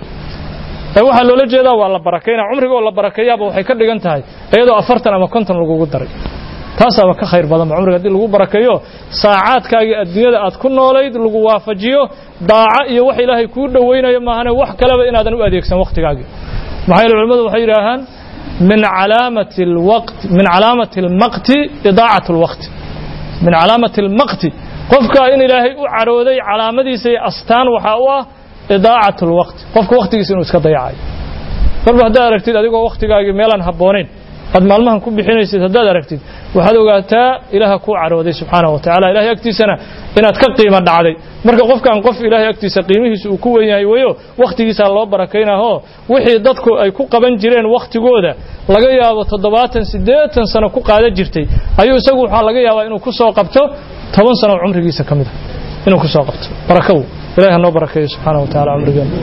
ee waxaa loola jeedaa waa la barakayna cumriga oo la barakeeyaaba waxay ka dhigan tahay iyadoo afartan ama konton lagugu daray taasaaba ka khayr badanba cumriga haddii lagu barakeeyo saacaadkaagii adduunyada aad ku noolayd lagu waafajiyo daaco iyo wax ilaahay kuu dhowaynayo maahane wax kaleba inaadan u adeegsan wakhtigaagii maxaa yeele culimmadu waxay yidhaahaan min calaamati alwaqti min calaamati almaqti idaacat alwaqti min calaamati almaqti qofka in ilaahay u carooday calaamadiisa iyo astaan waxaa u ah idaacat alwaqti qofka wakhtigiisa inuu iska dayacayo marba haddaad aragtid adigoo wakhtigaagii meelaan habboonayn aad maalmahan ku bixinaysid haddaad aragtid waxaad ogaataa ilaaha kuu carooday subxaanahu wa tacala ilahay agtiisana inaad ka qiimo dhacday marka qofkan qof ilaahay agtiisa qiimihiisa uu ku wen yahay weyo wakhtigiisaa loo barakaynahoo wixii dadku ay ku qaban jireen wakhtigooda laga yaabo toddobaatan siddeetan sano ku qaadan jirtay ayuu isagu waxaa laga yaabaa inuu ku soo qabto toban sano cumrigiisa ka mid a inuu ku soo qabto barakaw ilahi hanoo barakeeyo subxaanaه wa tacala cumrigeena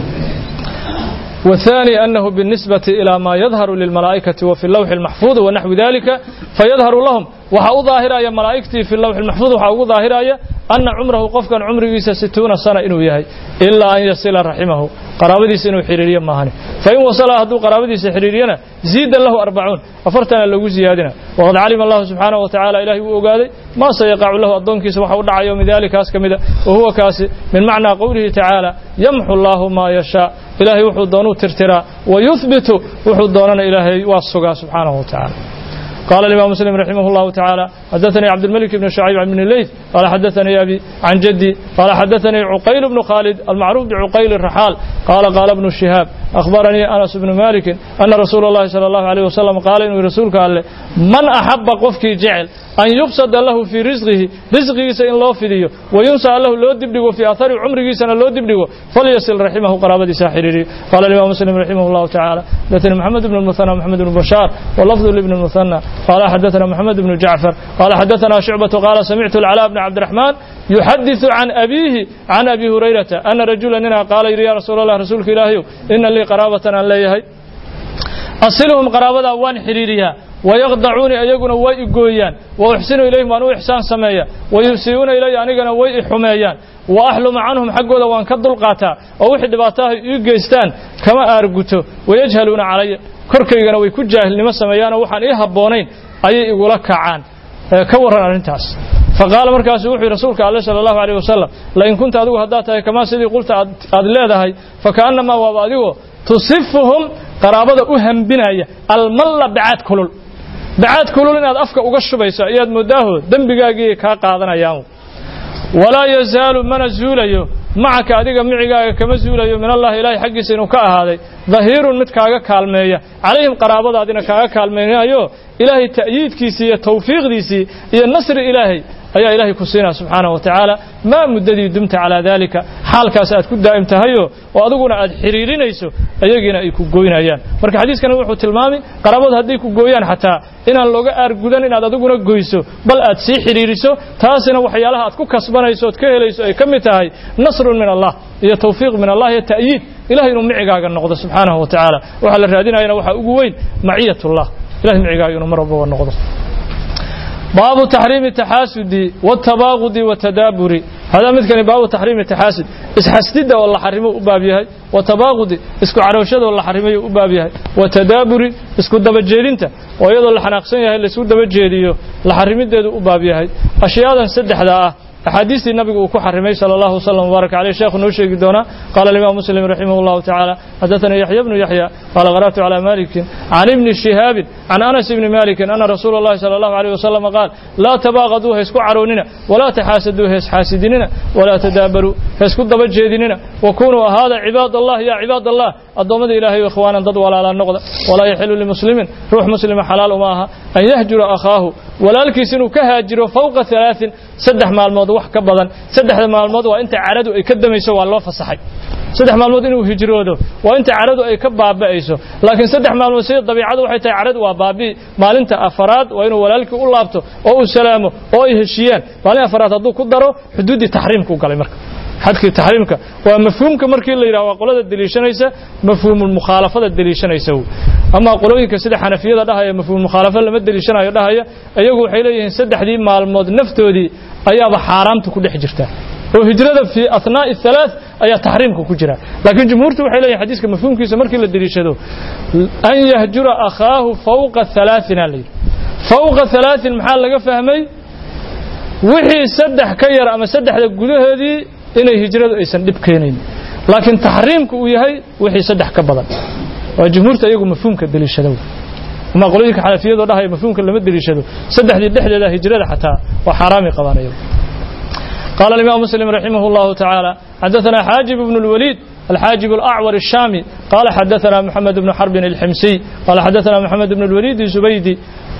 والثاني أنه بالنسبة إلى ما يظهر للملائكة وفي اللوح المحفوظ ونحو ذلك فيظهر لهم وحا ظاهر يا ملائكتي في اللوح المحفوظ وحا ظاهر يا أن عمره قفكا عمره ستون سنة إنه يهي إلا أن يصل رحمه قرابديس إنه حريريا ماهني فإن وصل هدو قرابديس حريرينا زيد له أربعون أفرتنا له زيادنا وقد علم الله سبحانه وتعالى إلهي وقاذي ما سيقع له الضنك سبحانه ودعا يوم ذلك أسكمدا وهو كاسي من معنى قوله تعالى يمحو الله ما يشاء إلهي وحو دونو ترترا ويثبت وحو دوننا إلهي والسقا سبحانه وتعالى قال الإمام مسلم رحمه الله تعالى حدثني عبد الملك بن شعيب بن الليث قال حدثني أبي عن جدي قال حدثني عقيل بن خالد المعروف بعقيل الرحال قال قال ابن الشهاب أخبرني أنس بن مالك أن رسول الله صلى الله عليه وسلم قال إنه رسولك قال من أحب قفك جعل أن يبسط له في رزقه رزقه سإن الله فيديو وينسى له لو دبدغو في أثر عمره سنة لو دبدغو فليصل رحمه قرابة ساحريري قال الإمام مسلم رحمه الله تعالى حدثنا محمد بن المثنى محمد بن بشار واللفظ لابن المثنى قال حدثنا محمد بن جعفر قال حدثنا شعبة قال سمعت العلاء بن عبد الرحمن يحدث عن أبيه عن أبي هريرة أن رجلا هنا قال يا رسول الله رسولك إلهي إن لي قرابة أن لا يهي أصلهم قرابة وان حريريها ويخضعوني أيقنا ويقويان وأحسن إليهم أنو إحسان سمايا ويسيئون إلي أنيقنا ويحميان وأحلم عنهم حقودا وان كدل قاتا ووحد باتاه يقيستان كما أرقتو ويجهلون علي korkaygana way ku jaahilnimo sameeyaan waxaan ii habboonayn ayay igula kacaan ka warran arrintaas faqaala markaasuu wuxuu yidhi rasuulka alle sala allahu alayh wasalam lain kunta adigu haddaad tahay kamaa sidii qulta aad leedahay fakaannamaa waaba adigoo tusifuhum qaraabada u hambinaya almalla bacaad kulul bacaad kulul inaad afka uga shubayso ayaad moodaaho dembigaagii kaa qaadanayaan walaa yazaalu mana zuulayo macaka adiga micigaaga kama zuulayo min allahi ilaahay xaggiisa inuu ka ahaaday dahiirun mid kaaga kaalmeeya calayhim qaraabadaadina kaaga kaalmaynayo ilaahay ta'yiidkiisii iyo tawfiiqdiisii iyo nasri ilaahay ayaa ilaahay ku siinaya subxaanahu wa tacaala maa muddadii dumta calaa daalika xaalkaas aad ku daa'im tahayo oo adiguna aad xidhiirinayso ayagiina ay ku goynayaan marka xadiiskani wuxuu tilmaamay qaraabadu hadday ku gooyaan xataa inaan looga aargudan inaad adiguna goyso bal aad sii xidhiiriso taasina waxyaalaha aad ku kasbanayso ood ka helayso ay ka mid tahay nasrun min allah iyo tawfiiq min allah iyo ta'yiid ilahay inuu micigaaga noqdo subxaanahu wa tacaala waxaa la raadinayana waxaa ugu weyn maciyatullah ilahay micigaaga inuu mar walbaba noqdo baabu taxriimi taxaasudi watabaaqudi watadaaburi hadaa midkani baabu taxriimi taxaasud isxasdidda oo la xarimo u baab yahay watabaaqudi isku carooshada oo la xarimayo u baab yahay watadaaburi isku dabajeedinta oo iyadoo la xanaaqsan yahay laisku dabajeediyo la xarimideedu u baab yahay ashyaadan saddexda ah axaadiistii nabigu uu ku xarimay sala allahu wasalam wbaarak caleyh sheekhu noo sheegi doonaa qaala alimaam muslim raximah allahu tacaala xadathanii yaxya bnu yaxya qaala qara'tu calaa malikin can ibni shihaabin can anas ibni malikin ana rasuula allahi sala allahu aleyh wasalam qaal laa tabaaqaduu ha isku caroonina walaa taxaasaduu ha isxaasidinina walaa tadaabaruu ha isku daba jeedinina wakunuu ahaada cibaad allah ya cibaad allah addoommada ilaahay ikhwaanan dad walaalaa noqda walaa yaxilu limuslimin ruux muslima xalaal uma aha an yahjura akhaahu walaalkiis inuu ka haajiro fowqa alaain saddex maalmood wax ka badan saddexda maalmood waa inta caradu ay ka damayso waa loo fasaxay saddex maalmood inuu hijroodo waa inta caradu ay ka baaba'ayso laakiin saddex maalmood sida dabiicadu waxay tahay caradu waa baabi'i maalinta afaraad waa inuu walaalkii u laabto oo uu salaamo oo ay heshiyaan maalin afaraad hadduu ku daro xuduuddii taxriimku galay marka xadkii taxriimka waa mafhuumka markii la yidhaha waa qolada deliishanaysa mafhuumulmukhaalafada deliishanaysa ama qolooyinka sida xanafiyada dhahaya mafhuumulmukhaalafa lama deliishanayo dhahaya iyagu waxay leeyihiin saddexdii maalmood naftoodii ayaaba xaaraamta ku dhex jirta oo hijrada fii athnaa'i halaath ayaa taxriimka ku jira laakiin jumhuurtu waxay leeyihin xadiiska mafhuumkiisa markii la deliishado an yahjura akhaahu fawqa halaaثin aa la yidhi fawqa halaaثin maxaa laga fahmay wixii saddex ka yar ama saddexda gudahoodii inay hijradu aysan dhib keenayn laakiin taxriimku uu yahay wixii saddex ka badan waa jumhuurta iyagu mafhuumka deliishado ama qolooyinka xanafiyadoo dhahaya mafhuumka lama deliishado saddexdii dhexdeeda hijrada xataa waa xaaraamay qabaan iyagu قال الإمام مسلم رحمه الله تعالى حدثنا حاجب بن الوليد الحاجب الأعور الشامي قال حدثنا محمد بن حرب الحمسي قال حدثنا محمد بن الوليد الزبيدي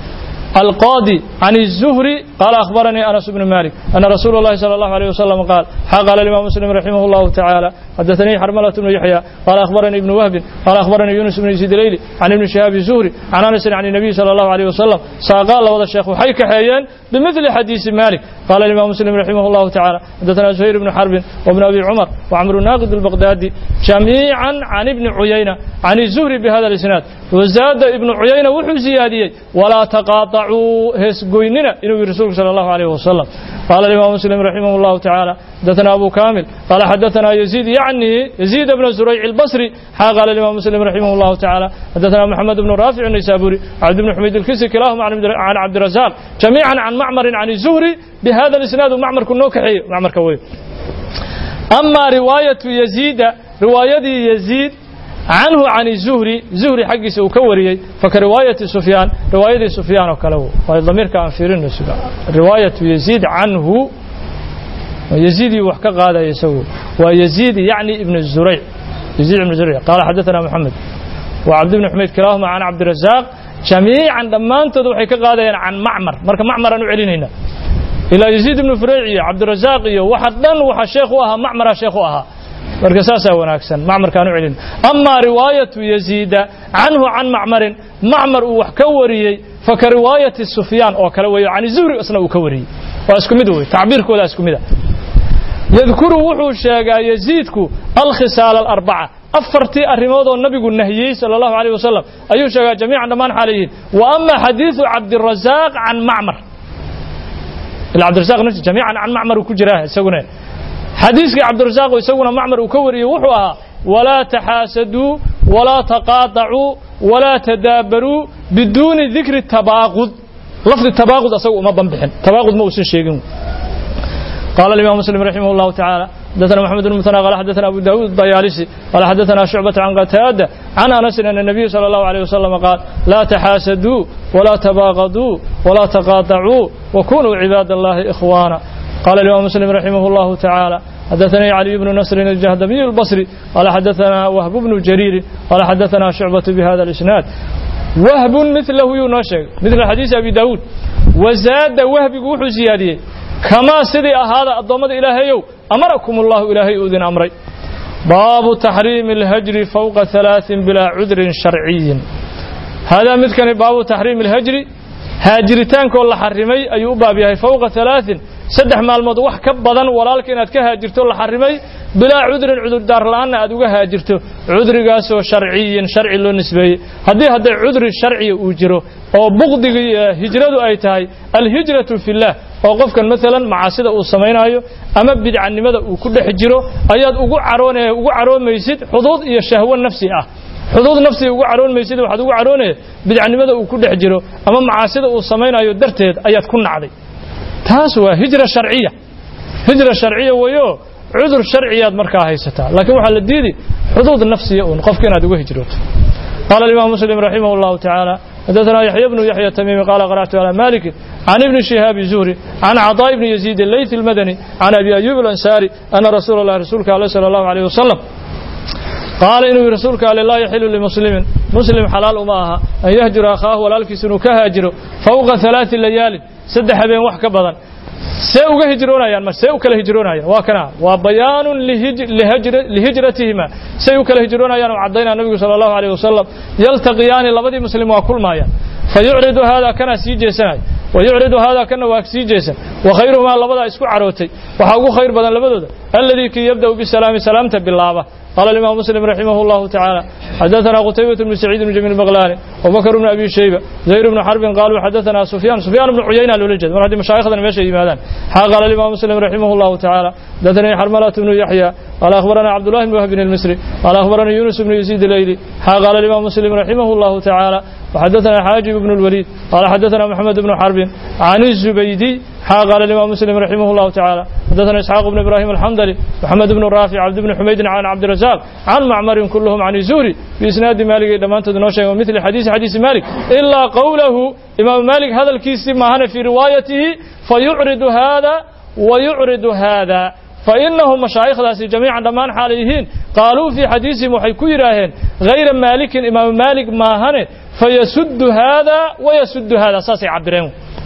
القاضي عن الزهري قال أخبرني أنس بن مالك أن رسول الله صلى الله عليه وسلم قال قال الإمام مسلم رحمه الله تعالى حدثني حرملة بن يحيى قال أخبرني ابن وهب قال أخبرني يونس بن يزيد الليلي عن ابن شهاب الزهري عن أنس عن النبي صلى الله عليه وسلم قال وضع الشيخ حيك حيان بمثل حديث مالك قال الإمام مسلم رحمه الله تعالى حدثنا زهير بن حرب وابن أبي عمر وعمر الناقد البغدادي جميعا عن ابن عيينة عن الزهري بهذا الإسناد وزاد ابن عيينة وحو زيادية ولا تقاطعوا هسقويننا إنه رسول صلى الله عليه وسلم قال الإمام مسلم رحمه الله تعالى حدثنا أبو كامل قال حدثنا يزيد يعني يزيد بن زريع البصري قال الإمام مسلم رحمه الله تعالى حدثنا محمد بن رافع النيسابوري عبد بن حميد الكسي كلاهما عن عبد الرزاق جميعا عن معمر عن الزهري بهذا الإسناد معمر كنوكحي معمر كوي أما رواية يزيد رواية يزيد عنه عن الزهري زهري حق سوكوري فكرواية سفيان رواية سفيان وكلو والضمير كان في رواية يزيد عنه يزيد وحكى هذا يسوي ويزيد يعني ابن الزريع يزيد ابن الزريع قال حدثنا محمد وعبد بن حميد كلاهما عن عبد الرزاق جميعا لما انت وحي كقادا عن معمر مركا معمر انو علينا الى يزيد بن فريع عبد الرزاق وحدن وحا شيخ اها معمر شيخ اها marka saasaa wanaagsan macmarkaan u celin amaa riwaayatu yaziida canhu can macmarin macmar uu wax ka wariyey faka riwaayati sufyaan oo kale weeyo can zuhri isna uu ka wariyey waa isku mid wey tacbiirkooda isku mid a yadkuru wuxuu sheegaa yaziidku alkhisaal alarbaca afartii arrimood oo nabigu nahiyey sala allahu alayh wasalam ayuu sheegaa jamiican dhammaan xaalayihiin wa ama xadiidu cabdirazaaq can macmar ila cabdirazaq nafsi jamiican can macmar uu ku jiraa isaguna xadiiskii cabdirasaaq isaguna macmar uu ka wariyey wuxuu ahaa walaa taxaasaduu walaa taqaatacuu walaa tadaabaruu biduuni dikri tabaaqud lafdi tabaaqud asagu uma banbixin tabaaqud ma uusan sheegin قال الإمام مسلم رحمه الله تعالى حدثنا محمد بن المثنى قال حدثنا أبو داود الطيالسي قال حدثنا شعبة عن قتادة عن أنس أن النبي صلى الله عليه وسلم قال لا تحاسدوا ولا تباغضوا ولا تقاطعوا وكونوا عباد الله إخوانا قال الإمام مسلم رحمه الله تعالى حدثني علي بن نصر الجهدمي البصري قال حدثنا وهب بن جرير قال حدثنا شعبة بهذا الإسناد وهب مثله ينشق مثل حديث أبي داود وزاد وهب وحو زياديه كما سيدي هذا الضمد إلهي أمركم الله إلهي أذن أمري باب تحريم الهجر فوق ثلاث بلا عذر شرعي هذا مثل باب تحريم الهجر هاجرتان كل حرمي أي بابها فوق ثلاث سدح مالمود wax ka badan walaalka inaad ka haajirto la xarimay bilaa cudrin cudur daar la'aan aad uga haajirto cudrigaas oo sharciyin sharci loo nisbeeyay haddii hadday cudri sharciya uu jiro oo buqdiga hijradu ay tahay alhijratu fillah oo qofkan maalan macaasida uu samaynayo ama bidcanimada uu ku dhex jiro ayaad ugu caroonaya ugu caroomaysid xuduud iyo shahwo nafsi ah xuduud nafsiga ugu caroonmaysid waxaad ugu caroonaya bidcanimada uu ku dhex jiro ama macaasida uu samaynayo darteed ayaad ku nacday taas waa hijra sharciya hijra sharciya weeyo cudur sharciyaad markaa haysataa laakiin waxaa la diidi xuduud nafsiya uun qofka inaad uga hijrooto قال الإمام مسلم رحمه الله تعالى حدثنا يحيى بن يحيى التميمي قال قرأت على مالك عن ابن شهاب الزهري عن عطاء بن يزيد الليث المدني عن أبي أيوب الأنصاري أن رسول الله رسولك عليه صلى الله عليه وسلم قال إنه رسولك عليه لا يحل لمسلم مسلم حلال أماها أن يهجر أخاه ولالك سنو كهاجر فوق ثلاث ليال سدح بين وحك بدن see uga hijroonayaan ma see u kala hijroonayaan waa kana waa bayaanun lihijratihima say u kala hijroonayaan oo caddaynaa nabigu sala allahu alayh wasalam yaltaqiyaani labadii muslim waa kulmaayaan fayucridu haadaa kana sii jeesanaya wayucridu haadaa kana waa sii jeesan wakhayruhumaa labadaa isku carootay waxaa ugu khayr badan labadooda alladii kii yabda'u bisalaami salaamta bilaaba قال الإمام مسلم رحمه الله تعالى حدثنا قتيبة بن سعيد بن جميل البغلاني وبكر بن أبي شيبة زير بن حرب قالوا حدثنا سفيان سفيان بن عيينة الولجد من هذه مشايخنا ماشي إمادان قال الإمام مسلم رحمه الله تعالى حدثني حرملة بن يحيى قال أخبرنا عبد الله بن وهب المصري قال أخبرني يونس بن يزيد الليلي قال الإمام مسلم رحمه الله تعالى وحدثنا حاجب بن الوليد قال حدثنا محمد بن حرب عن الزبيدي قال الإمام مسلم رحمه الله تعالى حدثنا إسحاق بن إبراهيم الحمدلي محمد بن رافع عبد بن حميد عن عبد الرزاق عن معمر كلهم عن الزوري بإسناد مالك لما أنت نوشي ومثل حديث حديث مالك إلا قوله إمام مالك هذا الكيس ما هنا في روايته فيعرض هذا ويعرض هذا فإنهم مشايخ ذاسي جميعا دمان حاليهين قالوا في حديثهم وحيكو يراهن غير مالك إمام مالك ما هنا فيسد هذا ويسد هذا ساسي عبرين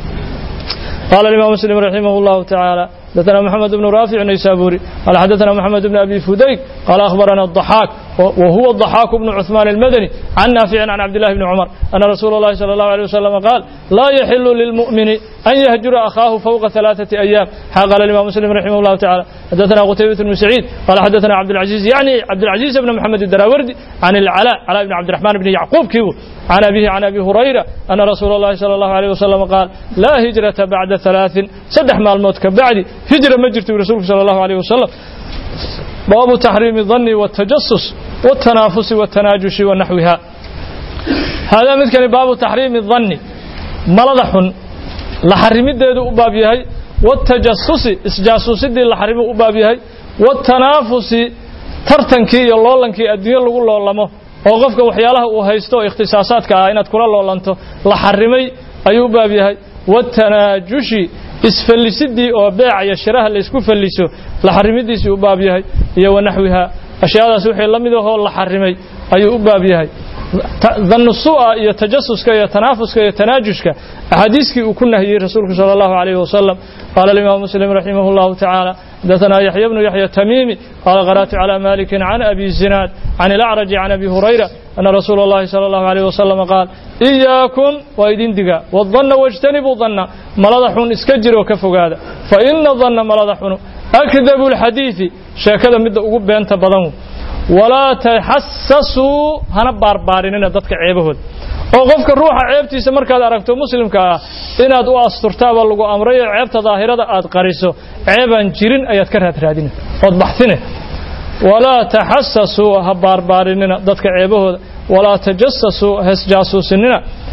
قال الإمام مسلم رحمه الله تعالى حدثنا محمد بن رافع النيسابوري قال حدثنا محمد بن أبي فديك قال أخبرنا الضحاك وهو الضحاك بن عثمان المدني عن نافع عن عبد الله بن عمر أن رسول الله صلى الله عليه وسلم قال لا يحل للمؤمن أن يهجر أخاه فوق ثلاثة أيام قال الإمام مسلم رحمه الله تعالى حدثنا قتيبة بن سعيد قال حدثنا عبد العزيز يعني عبد العزيز بن محمد الدراوردي عن العلاء علاء بن عبد الرحمن بن يعقوب كيو عن أبيه عن أبي هريرة أن رسول الله صلى الله عليه وسلم قال لا هجرة بعد ثلاث سدح مع الموت كبعد هجرة مجرت رسولك صلى الله عليه وسلم باب تحريم الظن والتجسس والتنافس والتناجش ونحوها هذا مثل باب تحريم الظن ملضح لحرم الدين أباب يهي والتجسس إسجاسوس الدين لحرم أباب يهي والتنافس ترتنكي يلولنكي الدين لغو لولمه oo qofka waxyaalaha uu haysto ikhtisaasaadka ah inaad kula loolanto la xarimay ayuu baab yahay watanaajushi isfallisidii oo beeca iyo shiraha la isku falliso la xarimidiisii u baab yahay iyo wanaxwiha ashyaadaas wixii la mid ahoo la xarimay ayuu u baab yahay dannusu'a iyo tajasuska iyo tanaafuska iyo tanaajushka axaadiiskii uu ku nahiyey rasuulku sala allahu calayhi wasalam qaala alimaamu muslim raximah allahu tacaala حدثنا يحيى بن يحيى التميمي قال قرأت على مالك عن أبي الزناد عن الأعرج عن أبي هريرة أن رسول الله صلى الله عليه وسلم قال إياكم وإذن دقا والظن واجتنبوا الظن ملضحون اسكجر وكفوا هذا فإن الظن ملضحون أكذب الحديث شاكذا مد أقب أنت بضمو ولا تحسسوا هنا باربارين ضدك عيبهود oo qofka ruuxa ceebtiisa markaad aragto muslimka ah inaad u asturtaaba lagu amrayo ceebta daahirada aad qariso ceebaan jirin ayaad ka raadraadina ood baxsine walaa taxasasuu ha baarbaarinina dadka ceebahooda walaa tajasasuu hasjaasuusinina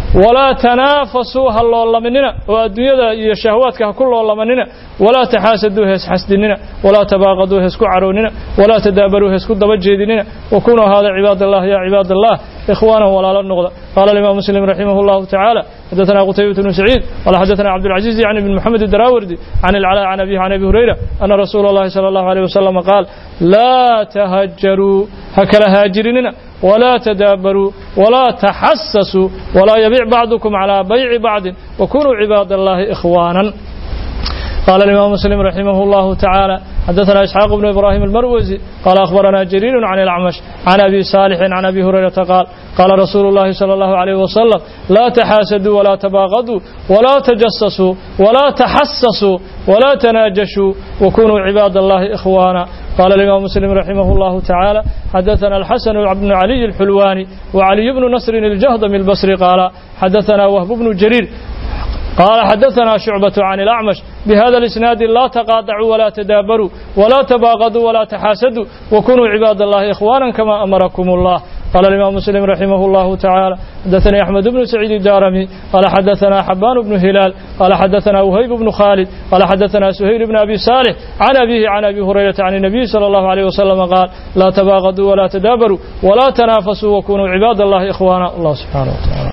walaa tanaafasuu ha loolaminina oo adduunyada iyo shahwaadka ha ku loolamanina walaa taxaasaduu heesxasdinina walaa tabaaqaduu heesku carownina walaa tadaabaruu heesku daba jeedinina wakunuu hada cibaad allah ya cibaad allah ikhwaanan walaalo noqda qaala alimaam muslim raximah llahu tacaala xadaثna qutaybة bnu saciid qala xadaثna cabdالcaزiز yani bn mxamed الdarawardi can اlclا can abihi can abi hurayra ana rasuula اllahi salى اllahu عalيه wasalam qaal laa tahajaruu ha kala haajirinina ولا تدابروا ولا تحسسوا ولا يبيع بعضكم على بيع بعض وكونوا عباد الله إخوانا قال الإمام مسلم رحمه الله تعالى حدثنا إسحاق بن إبراهيم المروزي قال أخبرنا جرير عن الأعمش عن أبي صالح عن أبي هريرة قال قال رسول الله صلى الله عليه وسلم لا تحاسدوا ولا تباغضوا ولا تجسسوا ولا تحسسوا ولا تناجشوا وكونوا عباد الله إخوانا قال الإمام مسلم رحمه الله تعالى حدثنا الحسن بن علي الحلواني وعلي بن نصر الجهضم البصري قال حدثنا وهب بن جرير قال حدثنا شعبة عن الأعمش بهذا الإسناد لا تقاطعوا ولا تدابروا ولا تباغضوا ولا تحاسدوا وكونوا عباد الله إخوانا كما أمركم الله قال الإمام مسلم رحمه الله تعالى حدثني أحمد بن سعيد الدارمي قال حدثنا حبان بن هلال قال حدثنا وهيب بن خالد قال حدثنا سهيل بن أبي صالح عن أبيه عن أبي هريرة عن النبي صلى الله عليه وسلم قال لا تباغضوا ولا تدابروا ولا تنافسوا وكونوا عباد الله إخوانا الله سبحانه وتعالى